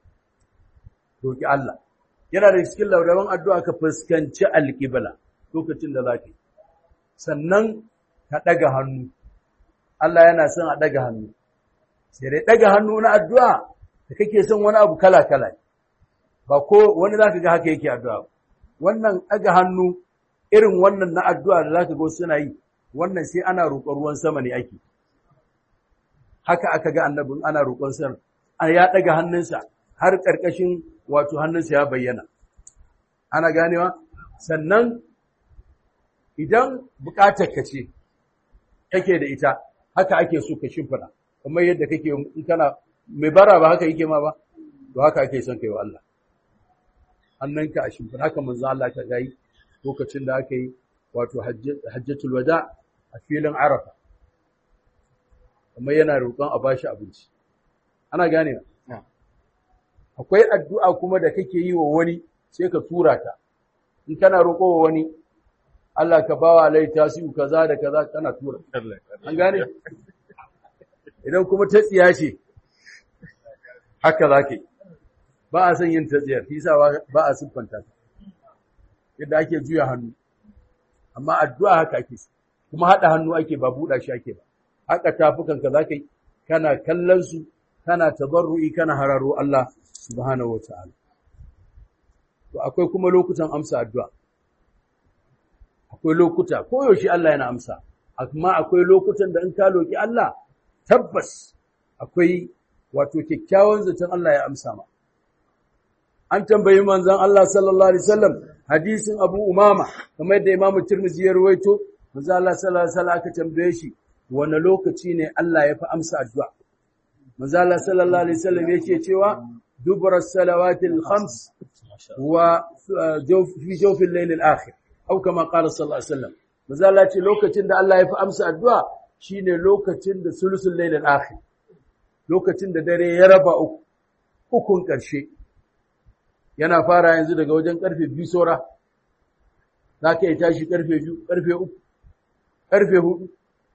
roki Allah yana da cikin laurawan addu'a ka fuskanci alqibla lokacin da zaka yi sannan ka daga hannu Allah yana son a daga hannu sai dai daga hannu na addu'a da kake son wani abu kala kala ba ko wani zaka ga haka yake addu'a wannan daga hannu irin wannan na addu'a da zaka ga suna yi wannan sai ana roƙon ruwan sama ne ake haka aka ga annabin ana roƙon sa ya daga hannunsa har ƙarƙashin wato hannunsa ya bayyana ana ganewa sannan idan buƙatar ka ce kake da ita haka ake so ka shimfida kamar yadda kake in kana mai bara ba haka yake ma ba to haka ake son kai wa Allah hannunka a shimfida haka manzo Allah ka gayi lokacin da aka yi wato hajjatul wada a filin arafa kuma yana roƙon a bashi abinci ana gane akwai addu'a kuma da kake yi wa wani sai ka tura ta in kana roƙo wa wani Allah ka bawa alai tasiu kaza da kaza kana tura an gane idan kuma ta tsiya ce haka zake ba a son yin ta tsiyar shi ba a siffanta ta yadda ake juya hannu amma addu'a haka ake kuma haɗa hannu ake ba buɗa shi ake ba haka tafukanka za ka yi kana kallon su kana tabarru'i kana hararo Allah subhanahu wa ta'ala to akwai kuma lokutan amsa addu'a akwai lokuta koyaushe Allah yana amsa amma akwai lokutan da in ka loki Allah tabbas akwai wato kyakkyawan zaton Allah ya amsa ma an tambayi manzon Allah sallallahu alaihi wasallam hadisin Abu Umama kamar da Imam Tirmidhi ya rawaito manzon Allah sallallahu alaihi wasallam aka tambaye shi wani lokaci ne Allah ya fi amsa addu'a manzon Allah sallallahu alaihi wasallam yake cewa dubra salawatil khams wa fi jawfil layl al-akhir au kama qala sallallahu alaihi wasallam manzon Allah ce lokacin da Allah ya fi amsa addu'a shine lokacin da sulusul layl al-akhir lokacin da dare ya raba uku ukun ƙarshe yana fara yanzu daga wajen karfe biyu saura za ka yi tashi karfe biyu karfe uku karfe hudu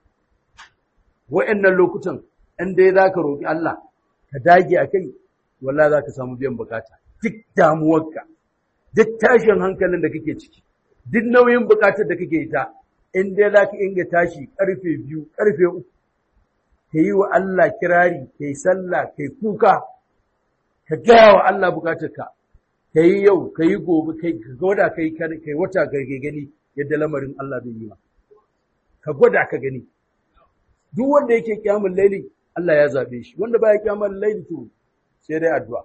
wa'annan lokutan in dai za ka roƙi Allah ka dage a kai wallah za ka samu biyan bukata duk damuwarka duk tashin hankalin da kake ciki duk nauyin bukatar da kake ta in dai za ka inga tashi karfe biyu karfe uku ka yi wa Allah kirari ka yi sallah ka yi kuka ka gaya wa Allah bukatarka ka yi yau ka yi gobe ka gwada ka yi wata ka gani yadda lamarin Allah zai yi ma ka gwada ka gani duk wanda yake kyamun laili Allah ya zabe shi wanda baya kyamun laili to sai dai addu'a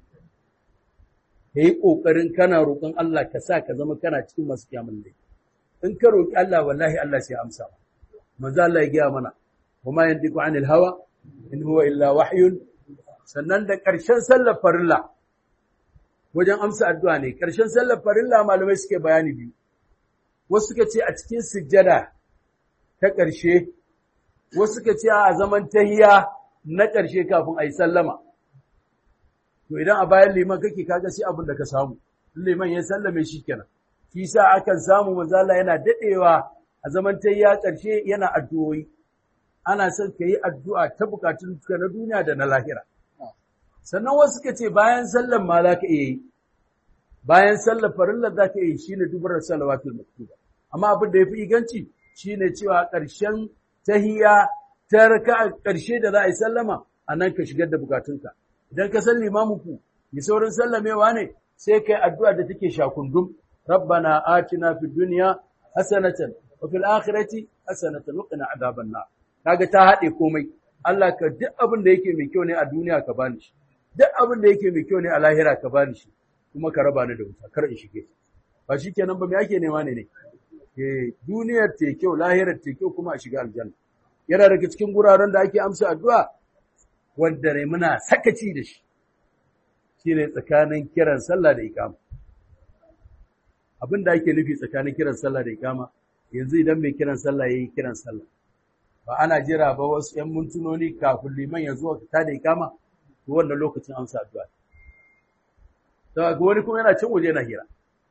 ka yi ƙoƙarin kana roƙon Allah ka sa ka zama kana cikin masu kyamun laili in ka roƙi Allah wallahi Allah sai amsa manzo Allah ya gaya mana wa ma yantiqu anil hawa in huwa illa wahyun sannan da ƙarshen sallar farilla wajen amsa addu'a ne, ƙarshen sallar farilla malamai suke bayani biyu, wasu suka ce a cikin sujjada ta ƙarshe, wasu suka ce a zaman tahiya na ƙarshe kafin a yi sallama. To idan a bayan liman kake kaga sai abin da ka samu, liman ya sallame shi kenan. Shi sa akan samu manzala yana daɗewa a zaman tahiya ƙarshe yana addu'o'i. Ana son ka yi addu'a ta bukatun na duniya da na lahira. sannan wasu suka ce bayan sallan ma za ka iya yi bayan sallar farillar za ka iya yi shi ne dubarar salawatul maktuba amma abin da ya fi inganci shi ne cewa ƙarshen tahiya ta raka ƙarshe da za a yi sallama a nan ka shigar da bukatunka idan ka san limamin ku mai saurin sallamewa ne sai kai addu'a da take shakundum rabbana atina fid dunya hasanatan wa fil akhirati hasanatan wa qina adhaban nar kaga ta haɗe komai Allah ka duk abin da yake mai kyau ne a duniya ka bani shi duk abin da yake mai kyau ne a lahira ka bani shi kuma ka raba ni da wuta kar in shige ba shi kenan ba me ake nema ne ne eh duniyar ta kyau lahirar ta kyau kuma a shiga aljanna yana daga cikin guraren da ake amsa addu'a wanda ne muna sakaci da shi shine tsakanin kiran sallah da ikama abin da ake nufi tsakanin kiran sallah da ikama yanzu idan mai kiran sallah yayi kiran sallah ba ana jira ba wasu ‘yan mintunoni kafin liman ya zuwa ta da ikama to wannan lokacin amsa addu'a ta ga wani kuma yana cin waje yana hira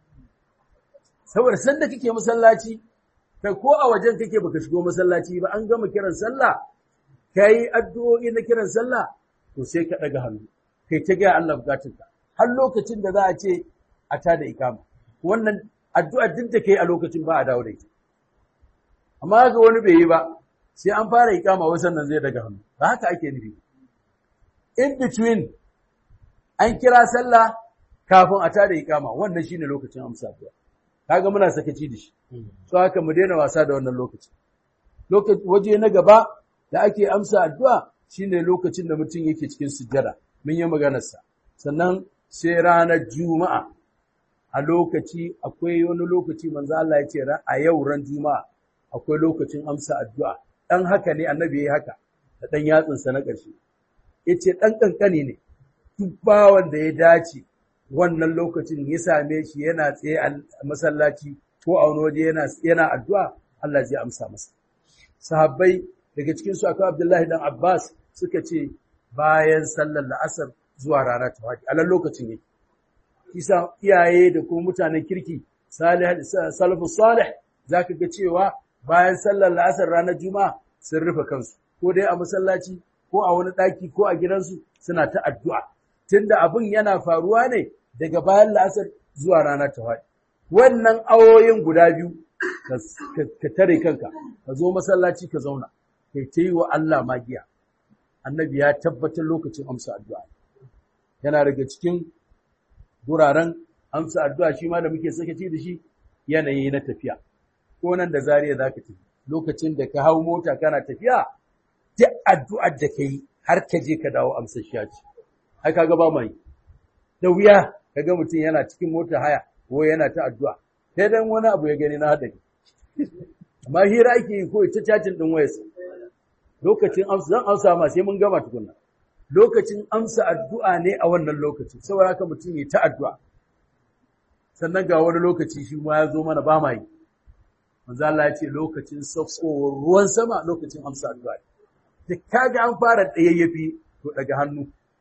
saboda sanda kake masallaci kai ko a wajen kake baka shigo masallaci ba an gama kiran sallah kai addu'o'i na kiran sallah to sai ka daga hannu kai ta ga Allah bukatunka har lokacin da za a ce a ta da ikama wannan addu'a duk da kai a lokacin ba a dawo da ita amma ga wani bai yi ba sai an fara ikama wasan nan zai daga hannu ba haka ake nufi in between an kira sallah kafin a tada ikama wannan shine lokacin amsa addu'a kaga muna sakaci da shi so haka mu daina wasa da wannan lokaci lokaci waje na gaba da ake amsa addu'a shine lokacin da mutum yake cikin sujjada mun yi maganar sa sannan sai ranar juma'a a lokaci akwai wani lokaci manzo Allah ya ce a yau ran juma'a akwai lokacin amsa addu'a dan haka ne annabi yayi haka da dan yatsin sa na ƙarshe yace dan kankani ne duk bawan da ya dace wannan lokacin ya same shi yana tsaye a masallaci ko a wani waje yana yana addu'a Allah zai amsa masa sahabbai daga cikin su akwai Abdullahi dan Abbas suka ce bayan sallar la'asar zuwa rana ta faɗi a nan lokacin yake kisa iyaye da kuma mutanen kirki salih salafus salih zaka ga cewa bayan sallar la'asar ranar juma'a sun rufe kansu ko dai a masallaci ko a wani ɗaki ko a gidansu suna ta addu'a tunda abin yana faruwa ne daga bayan la'asar zuwa rana ta faɗi wannan awoyin guda biyu ka tare kanka ka zo masallaci ka zauna kai ta yi wa Allah magiya annabi ya tabbatar lokacin amsa addu'a yana daga cikin guraren amsa addu'a shi ma da muke sakaci da shi yanayi na tafiya ko nan da zariya za ka tafi lokacin da ka hau mota kana tafiya duk addu'ar da ka yi har ka je ka dawo amsa shi ce ai kaga ba mai da wuya kaga mutum yana cikin mota haya ko yana ta addu'a sai dan wani abu ya gani na hadari amma hira ake yi ko ita cacin din wayarsa lokacin amsa zan amsa ma sai mun gama tukunna lokacin amsa addu'a ne a wannan lokacin saboda haka mutum ya ta addu'a sannan ga wani lokaci shi ma ya zo mana ba ma yi manzo Allah ya ce lokacin saukowar ruwan sama lokacin amsa addu'a da kaga an fara tsayayyafi to daga hannu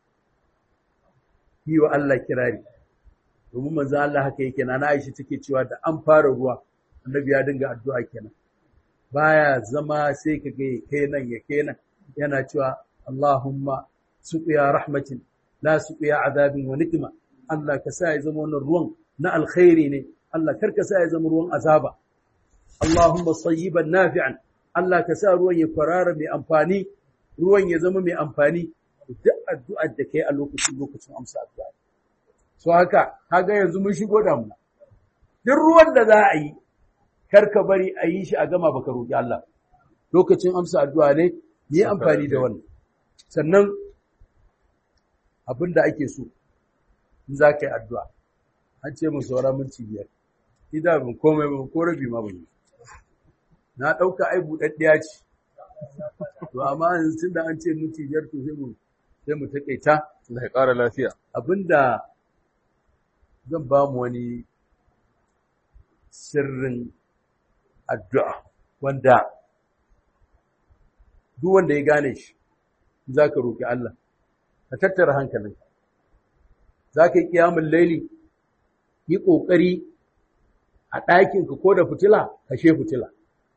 yi wa Allah kirari domin manzo Allah haka yake na Aisha take cewa da an fara ruwa annabi ya dinga addu'a kenan baya zama sai ka ga kai nan ya kai nan yana cewa Allahumma suqiya rahmatin la suqiya azabin wa nikma Allah ka sa ya zama wannan ruwan na alkhairi ne Allah karka sa ya zama ruwan azaba Allahumma sayyiban nafi'an Allah ka sa ruwan ya kwarara mai amfani ruwan ya zama mai amfani duk addu'ar da kai a lokacin lokacin amsa addu'a so haka kaga yanzu mun shigo damuna duk ruwan da za a yi karka bari a yi shi a gama baka roki Allah lokacin amsa addu'a ne yi amfani da wannan sannan abin da ake so in za ka yi addu'a an ce mu saura minti biyar ida bin komai ba ko rabi ma ban yi na ɗauka ai buɗaɗɗiya ce to amma yanzu tun da an ce minti biyar to sai mu sai mu taƙaita
Allah ya ƙara lafiya.
abinda zan ba mu wani sirrin addu'a wanda duk wanda ya gane shi za ka roƙi Allah ka tattara hankalinka za ka yi ƙiyamun laili yi ƙoƙari a ɗakinka ko da fitila kashe fitila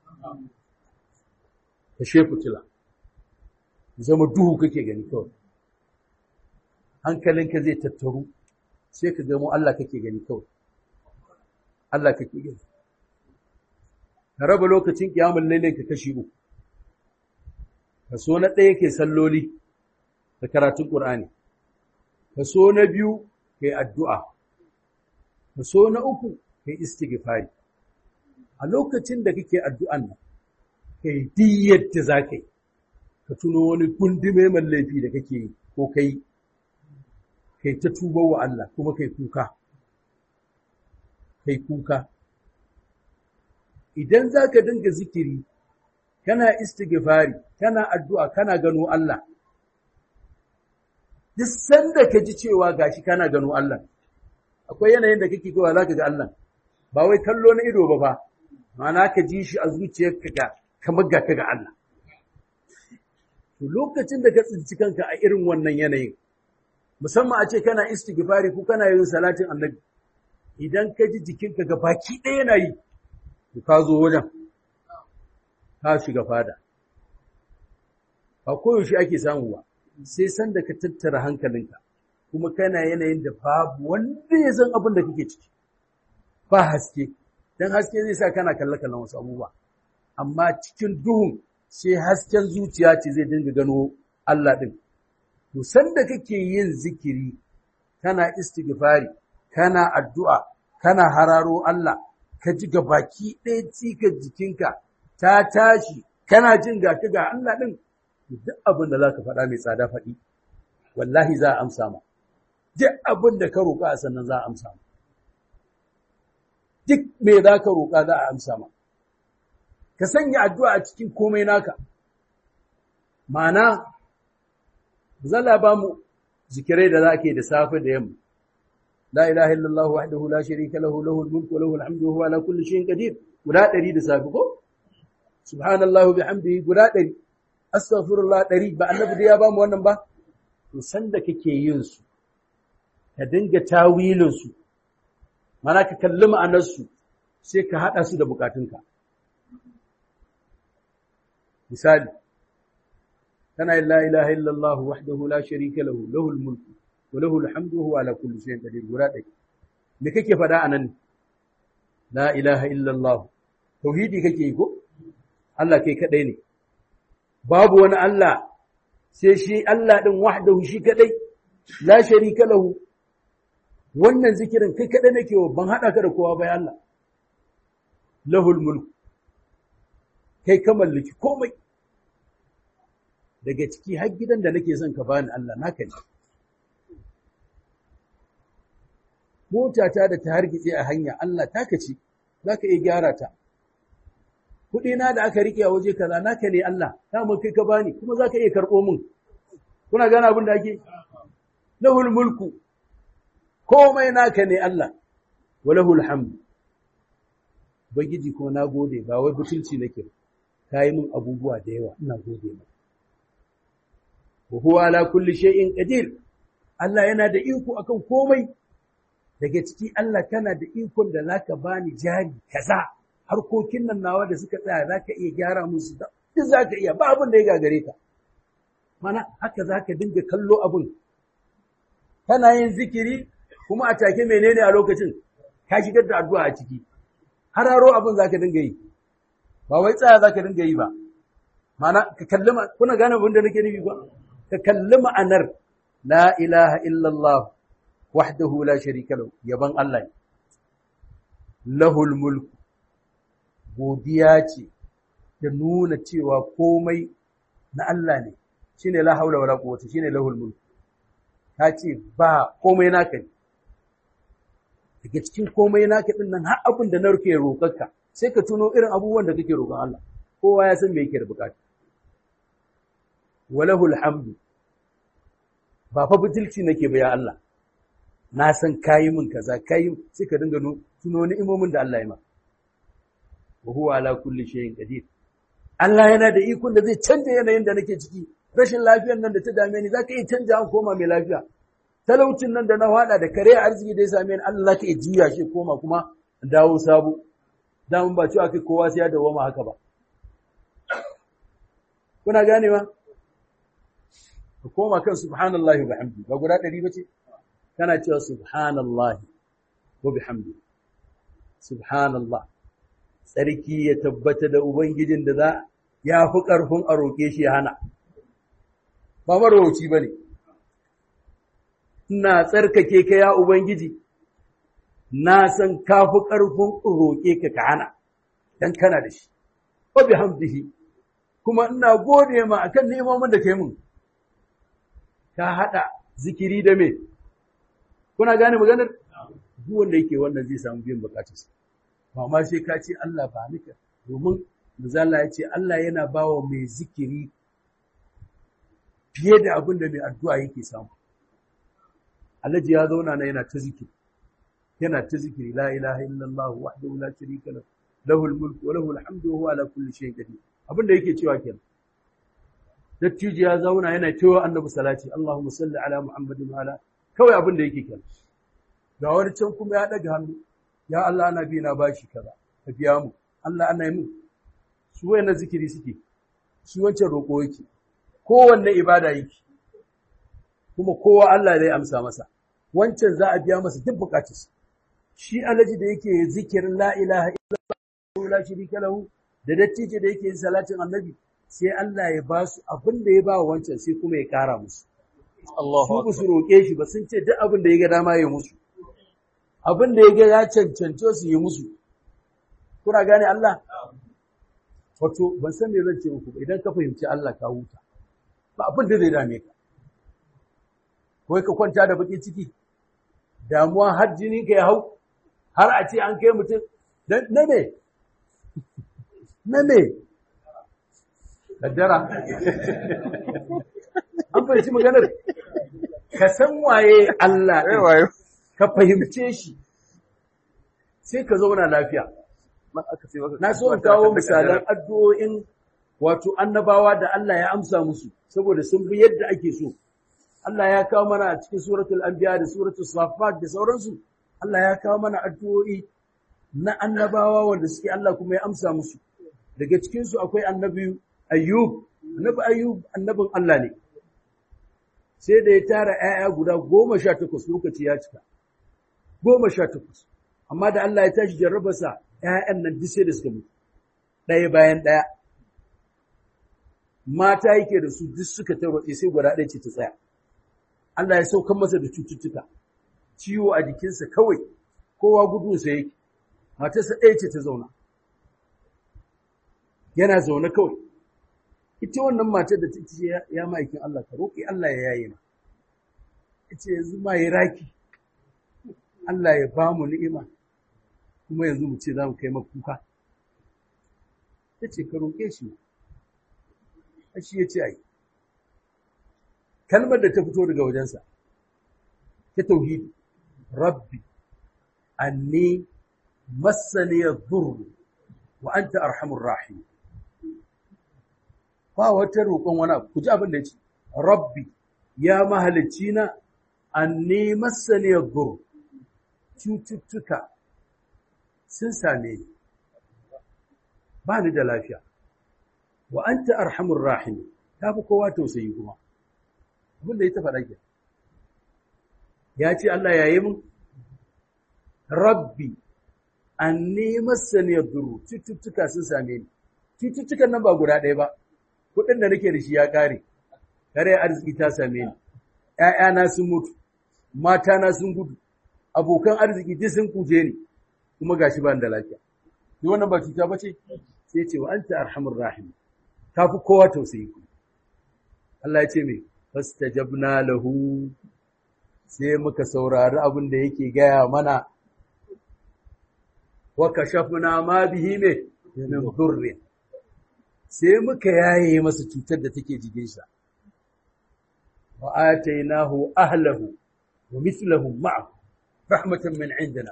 kashe fitila zama duhu kake gani kawai hankalinka zai tattaru sai ka gamo Allah kake gani kawai Allah kake gani ka raba lokacin ƙiyamun lailin ka kashi uku kaso na ɗaya ke salloli da karatun ƙur'ani kaso na biyu kai addu'a kaso na uku kai istighfari a lokacin da kake addu'an nan kai duk da za ka yi ka tuno wani gundume mai laifi da kake yi ko kai kai ta tuba wa Allah kuma kai kuka kai kuka idan za ka dinga zikiri kana istighfari kana addu'a kana gano Allah duk sanda ka ji cewa gashi kana gano Allah akwai yanayin da kake cewa zaka ga Allah ba wai kallo na ido ba fa ma'ana ka ji shi a zuciyarka ga kamar ga ka ga Allah to lokacin da ka tsinci kanka a irin wannan yanayin musamman a ce kana istighfari ko kana yin salatin annabi idan ka ji jikinka ga baki ɗaya yana yi to ka zo wajen ka shiga fada ba koyaushe ake samu ba sai sanda ka tattara hankalinka kuma kana yanayin da babu wanda ya san abin da kake ciki ba haske dan haske zai sa kana kalle kallon wasu abubuwa amma cikin duhun sai hasken zuciya ce zai dinga gano Allah din to sanda kake yin zikiri kana istighfari kana addu'a kana hararo Allah ka ji ga baki ɗaya cikar jikinka ta tashi kana jin ga ka ga Allah din duk abin da zaka faɗa mai tsada faɗi wallahi za a amsa ma duk abin da ka roƙa sannan za a amsa ma duk me za ka roƙa za a amsa ma ka sanya addu'a a cikin komai naka ma'ana zalla ba mu zikirai da za ke da safe da yamma la ilaha illallah wahdahu la sharika lahu lahul mulku wa lahul hamdu wa huwa ala kulli shay'in qadir guda 100 da safe ko subhanallahi bihamdihi guda 100 astaghfirullah 100 ba annabi da ya ba mu wannan ba to sanda kake yin su ka dinga tawilin su mana ka kalli ma'anar su sai ka hada su da bukatunka misali kana la ilaha illallah wahdahu la sharika lahu lahul mulku wa lahul hamdu huwa ala kulli shay'in qadir guda ɗaya me kake faɗa anan la ilaha illallah tauhidi kake yi ko Allah kai kadai ne babu wani Allah sai shi Allah din wahdahu shi kadai la sharika lahu wannan zikirin kai kadai nake wa ban hada ka da kowa bai Allah lahul mulku kai ka mallaki komai daga ciki har gidan da nake son ka bani Allah naka ne motata da ta hargitse a hanya Allah taka ce zaka iya gyara ta kuɗi na da aka rike a waje kaza naka ne Allah mun kai ka bani kuma zaka iya karɓo min kuna gane abin da ake lahul mulku komai naka ne Allah wa lahul hamd ubangiji kuma na gode ba wai butulci nake ka yi min abubuwa da yawa ina gode maka wa huwa ala kulli shay'in qadir Allah yana da iko akan komai daga ciki Allah kana da ikon da zaka bani jari kaza harkokin nan nawa da suka tsaya zaka iya gyara musu da duk zaka iya ba abin da ya gagare ka mana haka zaka dinga kallo abin kana yin zikiri kuma a take menene a lokacin ka shigar da addu'a a ciki hararo abin zaka dinga yi ba wai tsaya zaka dinga yi ba mana ka kalli kuna gane abin da nake nufi ba ka kalli ma'anar la ilaha illallah wahdahu la sharika lahu yaban Allah lahul mulk godiya ce da nuna cewa komai na Allah ne shine la haula wala quwwata shine lahul mulk ta ce ba komai naka ne daga cikin komai naka din nan har abin da na rufe roƙarka sai ka tuno irin abubuwan da kake roƙon Allah kowa ya san me yake da bukata walahul hamdu ba fa butulci nake ba ya Allah na san kayi min kaza kayi sai ka dinga tuno ni'imomin da Allah ya ma wa huwa ala kulli shay'in qadir Allah yana da ikon da zai canja yanayin da nake ciki rashin lafiyar nan da ta dame ni zaka iya canja an koma mai lafiya talaucin nan da na hada da kare arziki da ya same ni Allah zaka iya juya shi koma kuma dawo sabo dan ba cewa kai kowa sai ya dawo ma haka ba kuna ganewa ka koma kan subhanallahi wa bihamdi ba guda ɗari bace kana cewa subhanallahi wa bihamdi subhanallah sarki ya tabbata da ubangijin da za ya fi ƙarfin a roƙe shi ya hana ba marauci ba ne ina tsarkake ka ya ubangiji na san ka fi ƙarfin roƙe ka ka hana dan kana da shi wa bihamdihi kuma ina gode ma akan neman da kai mun ka haɗa zikiri da me kuna gane maganar duk wanda yake wannan zai samu biyan bukatarsa ba ma sai ka ce Allah ba nika domin manzala ya ce Allah yana bawa mai zikiri fiye da abin da mai addu'a yake samu alhaji ya zauna na yana ta zikiri yana ta zikiri la ilaha illallah wahdahu la sharika lahu lahul mulku wa lahul hamdu wa huwa ala kulli shay'in qadir abin da yake cewa kenan dattijo ya zauna yana cewa annabi salati Allahumma salli ala Muhammadin wa ala kawai abin da yake kenan ga wani can kuma ya daga hannu ya Allah ana bi na bashi kaza ka biya mu Allah ana yi mu su wayannan zikiri suke shi wancan roƙo yake kowanne ibada yake kuma kowa Allah zai amsa masa wancan za a biya masa duk bukatarsa shi alaji da yake zikirin la ilaha illallah la sharika lahu da dattijo da yake yin salatin annabi sai Allah ya ba su abin da ya ba wancan sai kuma ya kara musu su ba su roƙe shi ba sun ce duk abin da ya ga dama ya musu abin da ya ga ya cancanci su yi musu kuna gane Allah wato ban san me zan ce muku ba idan ka fahimci Allah ka huta ba abin da zai dame ka wai ka kwanta da baki ciki damuwa har jini ka ya hau har a ce an kai mutum na me na me kaddara an fahimci maganar ka san waye Allah ɗin ka fahimce shi sai ka zauna lafiya na so in kawo misalan addu'o'in wato annabawa da Allah ya amsa musu saboda sun bi yadda ake so Allah ya kawo mana a cikin suratul anbiya da suratul safat da sauransu Allah ya kawo mana addu'o'i na annabawa wanda suke Allah kuma ya amsa musu daga cikin su akwai annabi ayyub annabi ayyub annabin Allah ne sai da ya tara ‘ya'ya guda goma sha takwas lokaci ya cika, goma sha takwas, amma da Allah ya tashi jarrabarsa ‘ya'yan nan duk sai da suka mutu, ɗaya bayan ɗaya. Mata yake da su duk suka tarwatse sai guda ɗaya ce ta tsaya. Allah ya saukan masa da cututtuka, ciwo a jikinsa kawai, kowa gudunsa yake, matarsa ɗaya ce ta zauna. Yana zaune kawai. ita wannan matar da ta ce ya ma'aikin Allah ka roƙi Allah ya yaye ma ita yanzu ma ya raki Allah ya ba mu ni'ima kuma yanzu mu ce za mu kai makuka ta ce ka roƙe shi a shi ya ce ai kalmar da ta fito daga wajensa ta tauhidi rabbi anni massani yadhurru wa anta arhamur rahim ba wata roƙon wani abu ku ji abin da ya ce rabbi ya mahalicci na an nema saniyar gur cututtuka sun same ni ba ni da lafiya wa an ta arhamun rahimi ta fi kowa tausayi kuma abin da ya ta faɗa ke ya ce Allah ya yi mun rabbi an nema saniyar gur cututtuka sun same ni cututtukan nan ba guda ɗaya ba kuɗin da nake da shi ya ƙare, kare arziki ta same ni, ‘ya'yana sun mutu, matana sun gudu, abokan arziki duk sun kuje ni, kuma ga shi ba da lafiya. Ni wannan ba cuta ba ce? Sai ce wa an ta arhamur rahim, ta fi kowa tausayi ku. Allah ya ce mai, fasta jabna lahu, sai muka saurari abin da yake gaya mana, wa kashafna ma bihi mai, min durrin. sai muka yaye masa cutar da take jikinsa wa atainahu ahlahu wa mithluhum ma'ahu rahmatan min indina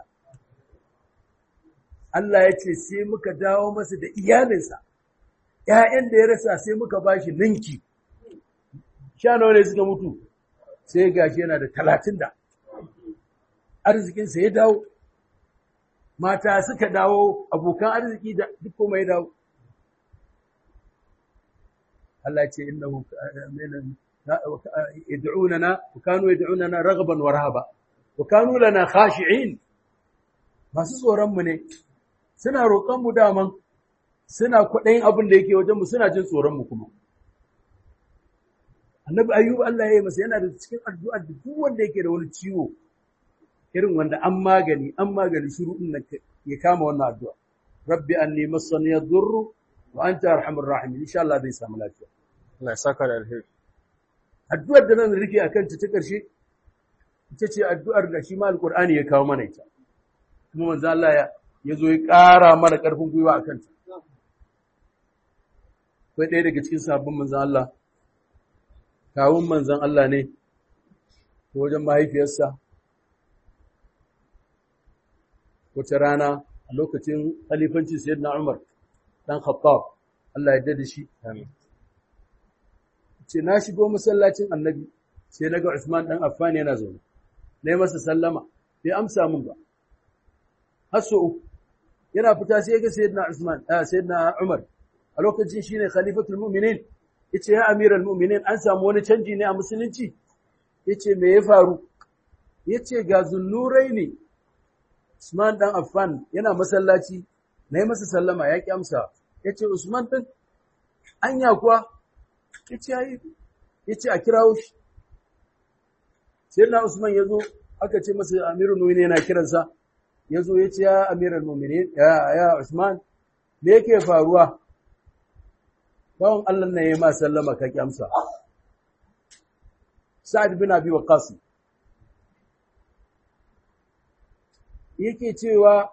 Allah ya ce sai muka dawo masa da iyalinsa ƴaƴan da ya rasa sai muka bashi ninki sha nawa ne suka mutu sai gashi yana da talatin da arzikinsa ya dawo mata suka dawo abokan arziki da duk kuma ya dawo Allah ce innahu yad'unana wa kanu yad'unana raghaban wa rahaba wa kanu lana khashi'in masu tsoron mu ne suna roƙon mu daman suna kwaɗayin abin da yake wajen mu suna jin tsoron mu kuma annabi ayyub Allah ya yi masa yana da cikin addu'ar da duk wanda yake da wani ciwo irin wanda an magani an magani shiru din nan ya kama wannan addu'a rabbi anni massani yadurru wa anta arhamur rahimin insha Allah zai samu lafiya
Allah ya saka da alheri
addu'ar da nan rufe akan ta ta karshe ita ce addu'ar da shi ma alqur'ani ya kawo mana ita kuma manzo Allah ya yazo ya ƙara mana ƙarfin gwiwa akan ta akwai ɗaya daga cikin sabbin manzon Allah kawun manzon Allah ne ko wajen mahaifiyarsa wata rana a lokacin khalifancin sayyidina Umar dan Khattab Allah ya dade shi
Amin.
ce na shigo masallacin Annabi sai naga Usman dan Affan yana zaune nayi masa sallama bai amsa min ba har so uku yana fita sai ga sayyidina Usman ah sayyidina Umar a lokacin shine khalifatul mu'minin yace ya amiral mu'minin an samu wani canji ne a musulunci yace me ya faru yace ga zunnurai ne Usman dan Affan yana masallaci nayi masa sallama ya ki amsa yace Usman din anya kuwa yace yayi yace a kirawo shi sayyidina Usman yazo aka ce masa amirul mu'minin yana kiransa yazo yace ya amiral mu'minin ya ya Usman me yake faruwa bawan Allah ne ya ma sallama ka ki amsa Sa'ad bin Abi Waqqas yake cewa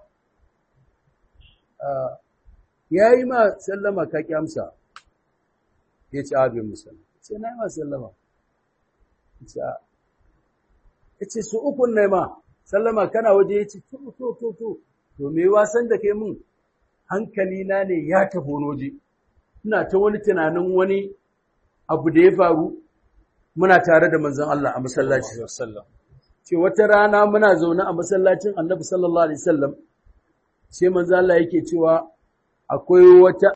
yayi ma sallama ka ki amsa yace abin musallama sai na yi ma sallama yace yace su ukun ne ma sallama kana waje yace to to to to to me wasan da kai mun hankali na ne ya tafi waje ina ta wani tunanin wani abu da ya faru muna tare da manzon Allah a masallaci
Wasallam.
ce wata rana muna zaune a masallacin Annabi sallallahu alaihi wasallam sai manzon Allah yake cewa akwai wata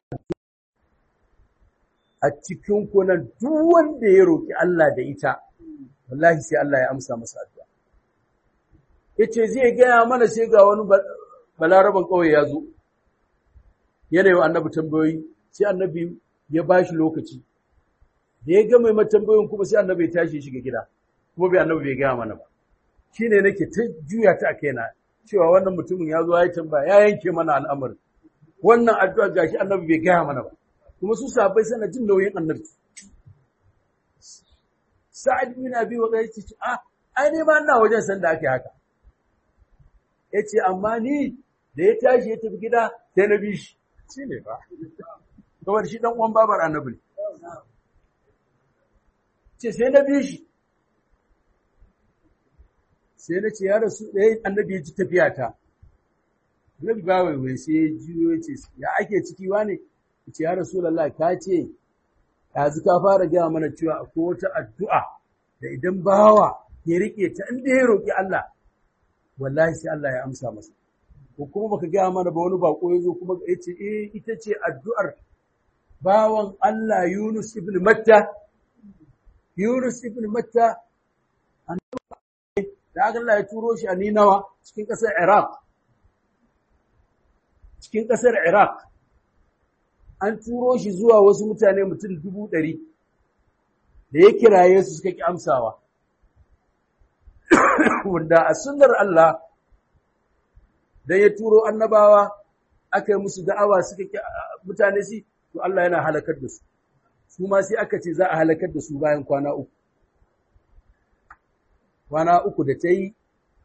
a cikin ku nan duk wanda ya roki Allah da ita wallahi sai Allah ya amsa masa addu'a yace zai gaya mana sai ga wani balaraban kauye ya zo yana yi wa annabi tambayoyi sai annabi ya ba shi lokaci da ya gama mai tambayoyin kuma sai annabi ya tashi shiga gida kuma bai annabi bai gaya mana ba shi ne nake ta juya ta a kaina cewa wannan mutumin ya zo ya tambaya ya yanke mana al'amari wannan addu'a gashi annabi bai gaya mana ba kuma su sahabbai sana jin nauyin annabi sa'ad bin abi wa ce ah ai ne ma ina wajen san da ake haka yace amma ni da ya tashi ya tafi gida sai na bi shi
Shi ne ba.
kamar shi dan uwan babar annabi ne. ce sai na bi shi sai na ce ya rasu ɗaya annabi ya ji tafiya ta annabi ba waiwai sai ya juyo ya ce ya ake ciki wa ne ya ce ya rasu lallai ka ce yanzu ka fara gaya mana cewa akwai wata addu'a da idan bawa ya riƙe ta inda ya roƙi Allah wallahi sai Allah ya amsa masa ko kuma baka gaya mana ba wani bako ya zo kuma ya ce eh ita ce addu'ar bawan Allah Yunus ibn Matta Yunus ibn Matta da Allah ya turo shi a Ninawa cikin ƙasar Iraq cikin ƙasar Iraq an turo shi zuwa wasu mutane mutum dubu ɗari da ya kiraye su suka ƙi amsawa wanda a sunnar Allah dan ya turo annabawa aka yi musu da'awa suka ƙi mutane si to Allah yana halakar da su su ma sai aka ce za a halakar da su bayan kwana uku kwana uku da ta yi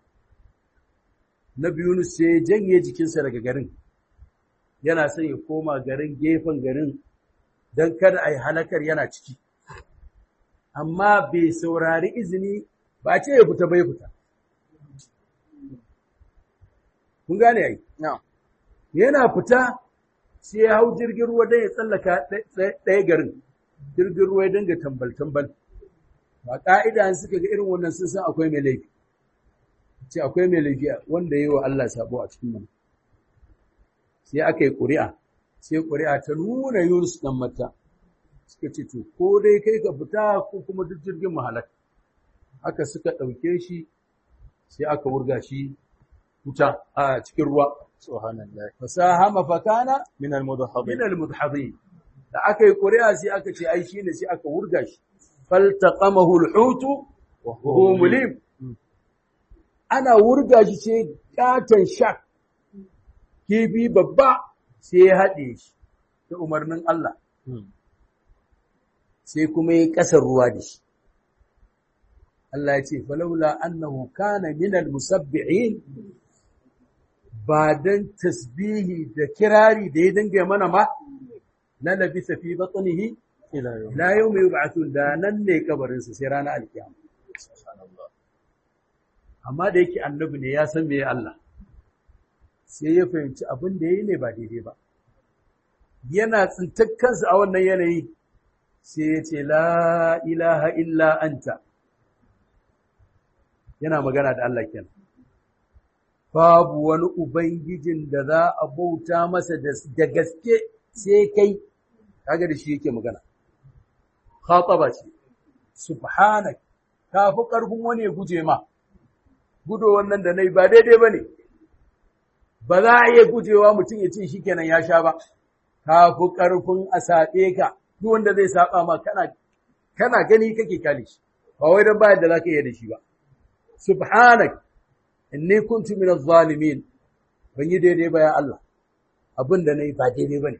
na biyu sai ya janye jikinsa daga garin yana son ya koma garin gefen garin don kada a yi halakar yana ciki amma bai saurari izini ba ce ya fita bai fita kun gane ai yana fita sai ya hau jirgin ruwa don ya tsallaka ɗaya garin jirgin ruwa ya dinga tambal-tambal ba ƙa'ida suka ga irin wannan sun san akwai mai laifi ce akwai mai laifi wanda yi wa Allah sabo a cikin nan sai aka yi ƙuri'a sai ƙuri'a ta nuna Yunus ɗan mata suka ce to ko dai kai ka fita ko kuma duk jirgin mahalak haka suka ɗauke shi sai aka wurga shi wuta a cikin ruwa
Subhanallah.
fasahama fakana
Min al-mudahhabin.
min al-mudhhabin da aka yi ƙuri'a sai aka ce ai shine sai aka wurga shi faltaqamahu al-hutu wa huwa mulim ana wurga shi sai katon shak kibi babba sai ya haɗe shi da umarnin Allah sai kuma ya ƙasar ruwa da shi Allah ya ce falaula annahu kana min al-musabbihin ba dan tasbihi da kirari da ya dinga mana ma na labisa fi batnihi
Ila yau.
ila yawmi yub'athun da nan ne kabarin sa sai ranar alkiyama
Subhanallah.
amma da yake annabi ne ya san meye Allah sai ya fahimci abin da ya yi ne ba daidai ba yana tsintar kansa a wannan yanayi sai ya ce la ilaha illa anta yana magana da Allah kenan babu wani ubangijin da za a bauta masa da gaske sai kai kaga da shi yake magana khataba ce subhanak kafi karfin wani ya guje ma gudo wannan da nayi ba daidai bane ba za a iya gujewa mutum ya ce shikenan ya sha ba kafi karfin a saɓe ka duk wanda zai saba ma kana kana gani kake kale shi ba wai dan bayan da zaka iya da shi ba subhanak inni kuntu minaz zalimin ban yi daidai ba ya Allah abin da nayi ba daidai bane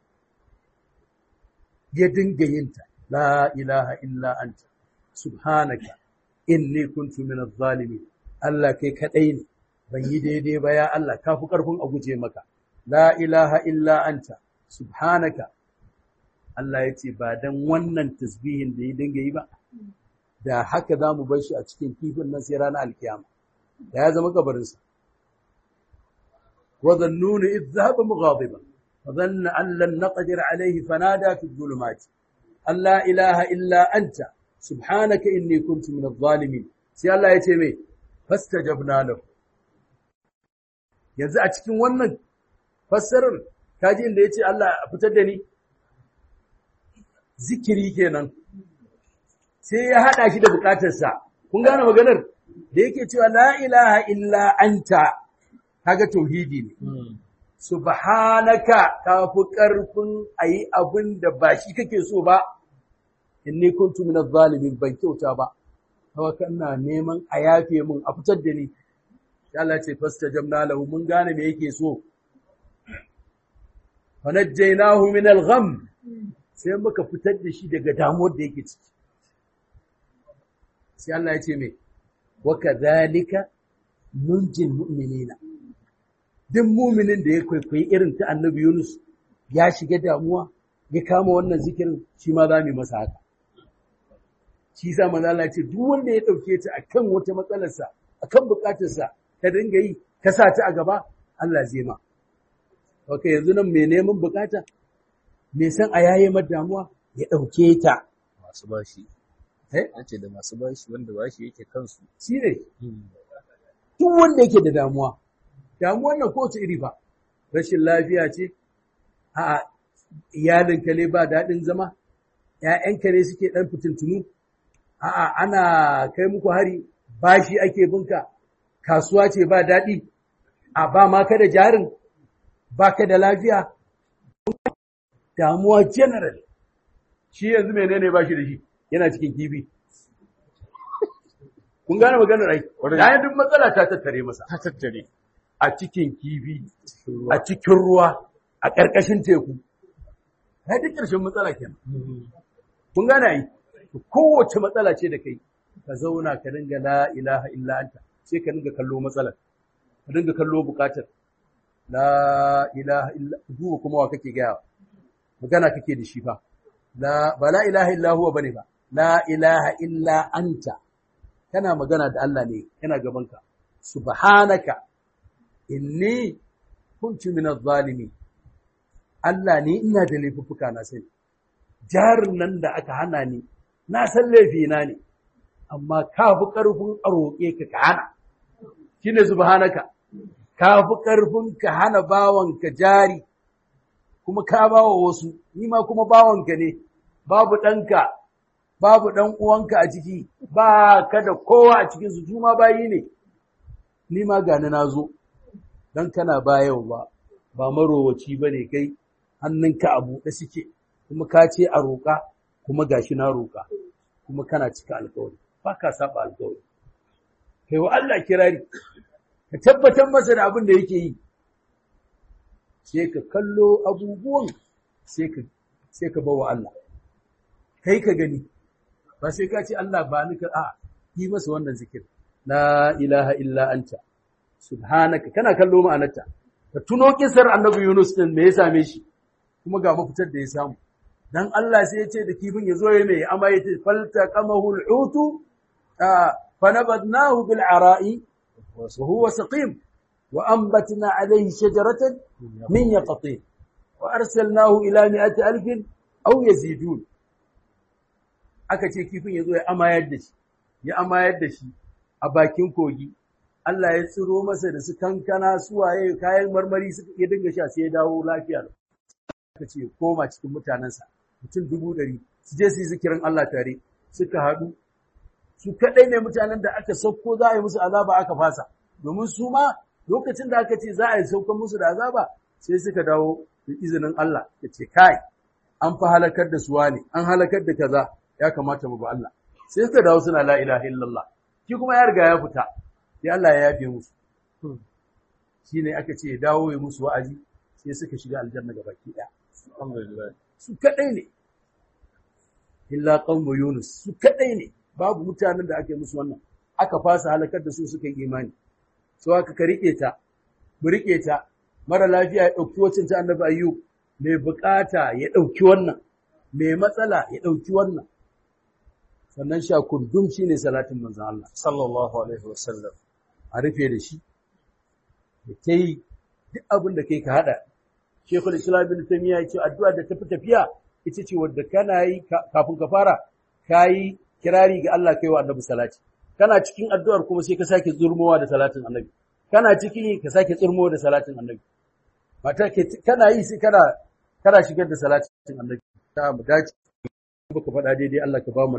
ya dinga yinta la ilaha illa anta subhanaka inni kuntu minaz zalimin Allah kai kadai ne ban yi daidai ba ya Allah kafi karfin a guje maka la ilaha illa anta subhanaka Allah ya ce ba dan wannan tasbihin da ya dinga yi ba da haka za mu bar shi a cikin kifin nan sai ranar alkiyama da ya zama kabarinsa wa dhannuni idh dhahaba mughadiban fa dhanna an lan naqdir alayhi fanada fi dhulumat an la ilaha illa anta subhanaka inni kuntu min adh-dhalimin sai Allah ya ce mai fastajabna lahu yanzu a cikin wannan fassarar kaji inda yace Allah fitar da ni zikiri kenan sai ya haɗa shi da bukatarsa. Kun gane maganar da yake cewa la ilaha illa anta kaga tauhidi ne. Subhanaka ka fi ƙarfin a yi abin da ba shi kake so ba, inni kuntu min zalimin ban kyauta ba, hawa kana neman a yafe mun a fitar da ni. Allah ce fasta jamna lahu mun gane me yake so. Fa najjaynahu min al-gham sai muka fitar da shi daga damuwar da yake ciki. sai Allah ya ce mai waka zalika nunjin mu'minina duk muminin da ya kwaikwayi irin ta annabi Yunus ya shiga damuwa ya kama wannan zikirin shi ma za mu masa haka shi sa manzo Allah ya ce duk wanda ya dauke ta akan wata matsalarsa akan bukatarsa ka dinga yi ka sa ta a gaba Allah zai ma okay yanzu nan mai neman bukata mai san a yaye damuwa ya dauke ta
masu bashi
eh
an ce da masu bashi wanda bashi yake kansu
shi ne duk wanda yake da damuwa damuwar nan kowace iri ba rashin lafiya ce a iyalinka ne ba daɗin zama ‘ya'yanka ne suke ɗan fitintunu a'a ana kai muku hari bashi ake binka kasuwa ce ba daɗi a ba ma ka da jarin ba ka da lafiya damuwa general shi yanzu menene ba shi da shi yana cikin kifi kun gane maganar ai yayin duk matsala ta tattare masa
ta tattare
a cikin kifi a cikin ruwa a ƙarƙashin teku ya duk ƙarshen matsala kenan kun gane ai kowace matsala ce da kai ka zauna ka dinga la ilaha illa anta sai ka dinga kallo matsalar ka dinga kallo bukatar la ilaha illa duba kuma wa kake gaya magana kake da shi fa la ba la ilaha illa huwa bane ba la ilaha illa anta kana magana da Allah ne yana gabanka subhanaka inni kuntu minaz zalimin Allah ne ina da laifuffuka na sani jarin nan da aka hana ni na san laifina ne amma ka fi ƙarfin a roƙe ka ka hana shine subhanaka ka fi ƙarfin ka hana bawanka jari kuma ka bawa wasu ni ma kuma bawanka ne babu ɗanka babu ɗan uwanka a ciki ba ka da kowa a cikin su su ma bayi ne ni ma gani na zo dan kana bayarwa ba marowaci ba ne kai hannunka a buɗe suke kuma ka ce a roƙa kuma gashi na roƙa kuma kana cika alƙawari ba ka saba alƙawari kai wa Allah kirari ka tabbatar masa da abin da yake yi sai ka kallo abubuwan sai ka sai ka bawa Allah kai ka gani ba sai ka ce Allah ba ni ka a yi masa wannan zikir la ilaha illa anta subhanaka kana kallo ma'anarta ka tuno kisar annabi Yunus din me ya same shi kuma ga mafitar da ya samu dan Allah sai ya ce da kifin ya zo ya mai amma ya ce falta qamahu al-hutu fa nabadnahu bil ara'i wa huwa saqim wa ambatna alayhi shajaratan min yaqtin wa arsalnahu ila mi'ati alfin aw yazidun aka ce kifin yazo ya amayar da shi ya amayar da shi a bakin kogi Allah ya tsiro masa da su kankana su waye kayan marmari suka ya dinga sha sai ya dawo lafiya aka ce koma cikin mutanensa mutum dubu ɗari su je su yi zikirin Allah tare suka haɗu su kaɗai ne mutanen da aka sauko za a yi musu azaba aka fasa domin su ma lokacin da aka ce za a yi saukan musu da azaba sai suka dawo da izinin Allah ya ce kai an fa halakar da suwa ne an halakar da kaza ya kamata mu ba Allah sai suka dawo suna la ilaha illallah shi kuma ya riga ya fita sai Allah ya yafe musu shine aka ce ya dawo ya musu wa'azi sai suka shiga aljanna gabaki ɗaya
alhamdulillah
su kadai ne illa qaumu yunus su kadai ne babu mutanen da ake musu wannan aka fasa halakar da su suka yi imani so aka ka rike ta mu rike ta mara lafiya ya dauki wacin ta annabi ayyub mai bukata ya dauki wannan mai matsala ya dauki wannan sannan sha kundum shine salatin manzon Allah
sallallahu alaihi wasallam
a rufe da shi da kai duk abin da kai ka hada Sheikhul Islam Ibn Taymiyyah yace addu'a da tafi tafiya ita ce wadda kana yi kafin ka fara kayi kirari ga Allah kai wa Annabi salati kana cikin addu'ar kuma sai ka sake zurmowa da salatin Annabi kana cikin ka sake tsurmowa da salatin Annabi mata ke kana yi sai kana kana shigar da salatin Annabi ta mu dace baka faɗa daidai Allah ka ba mu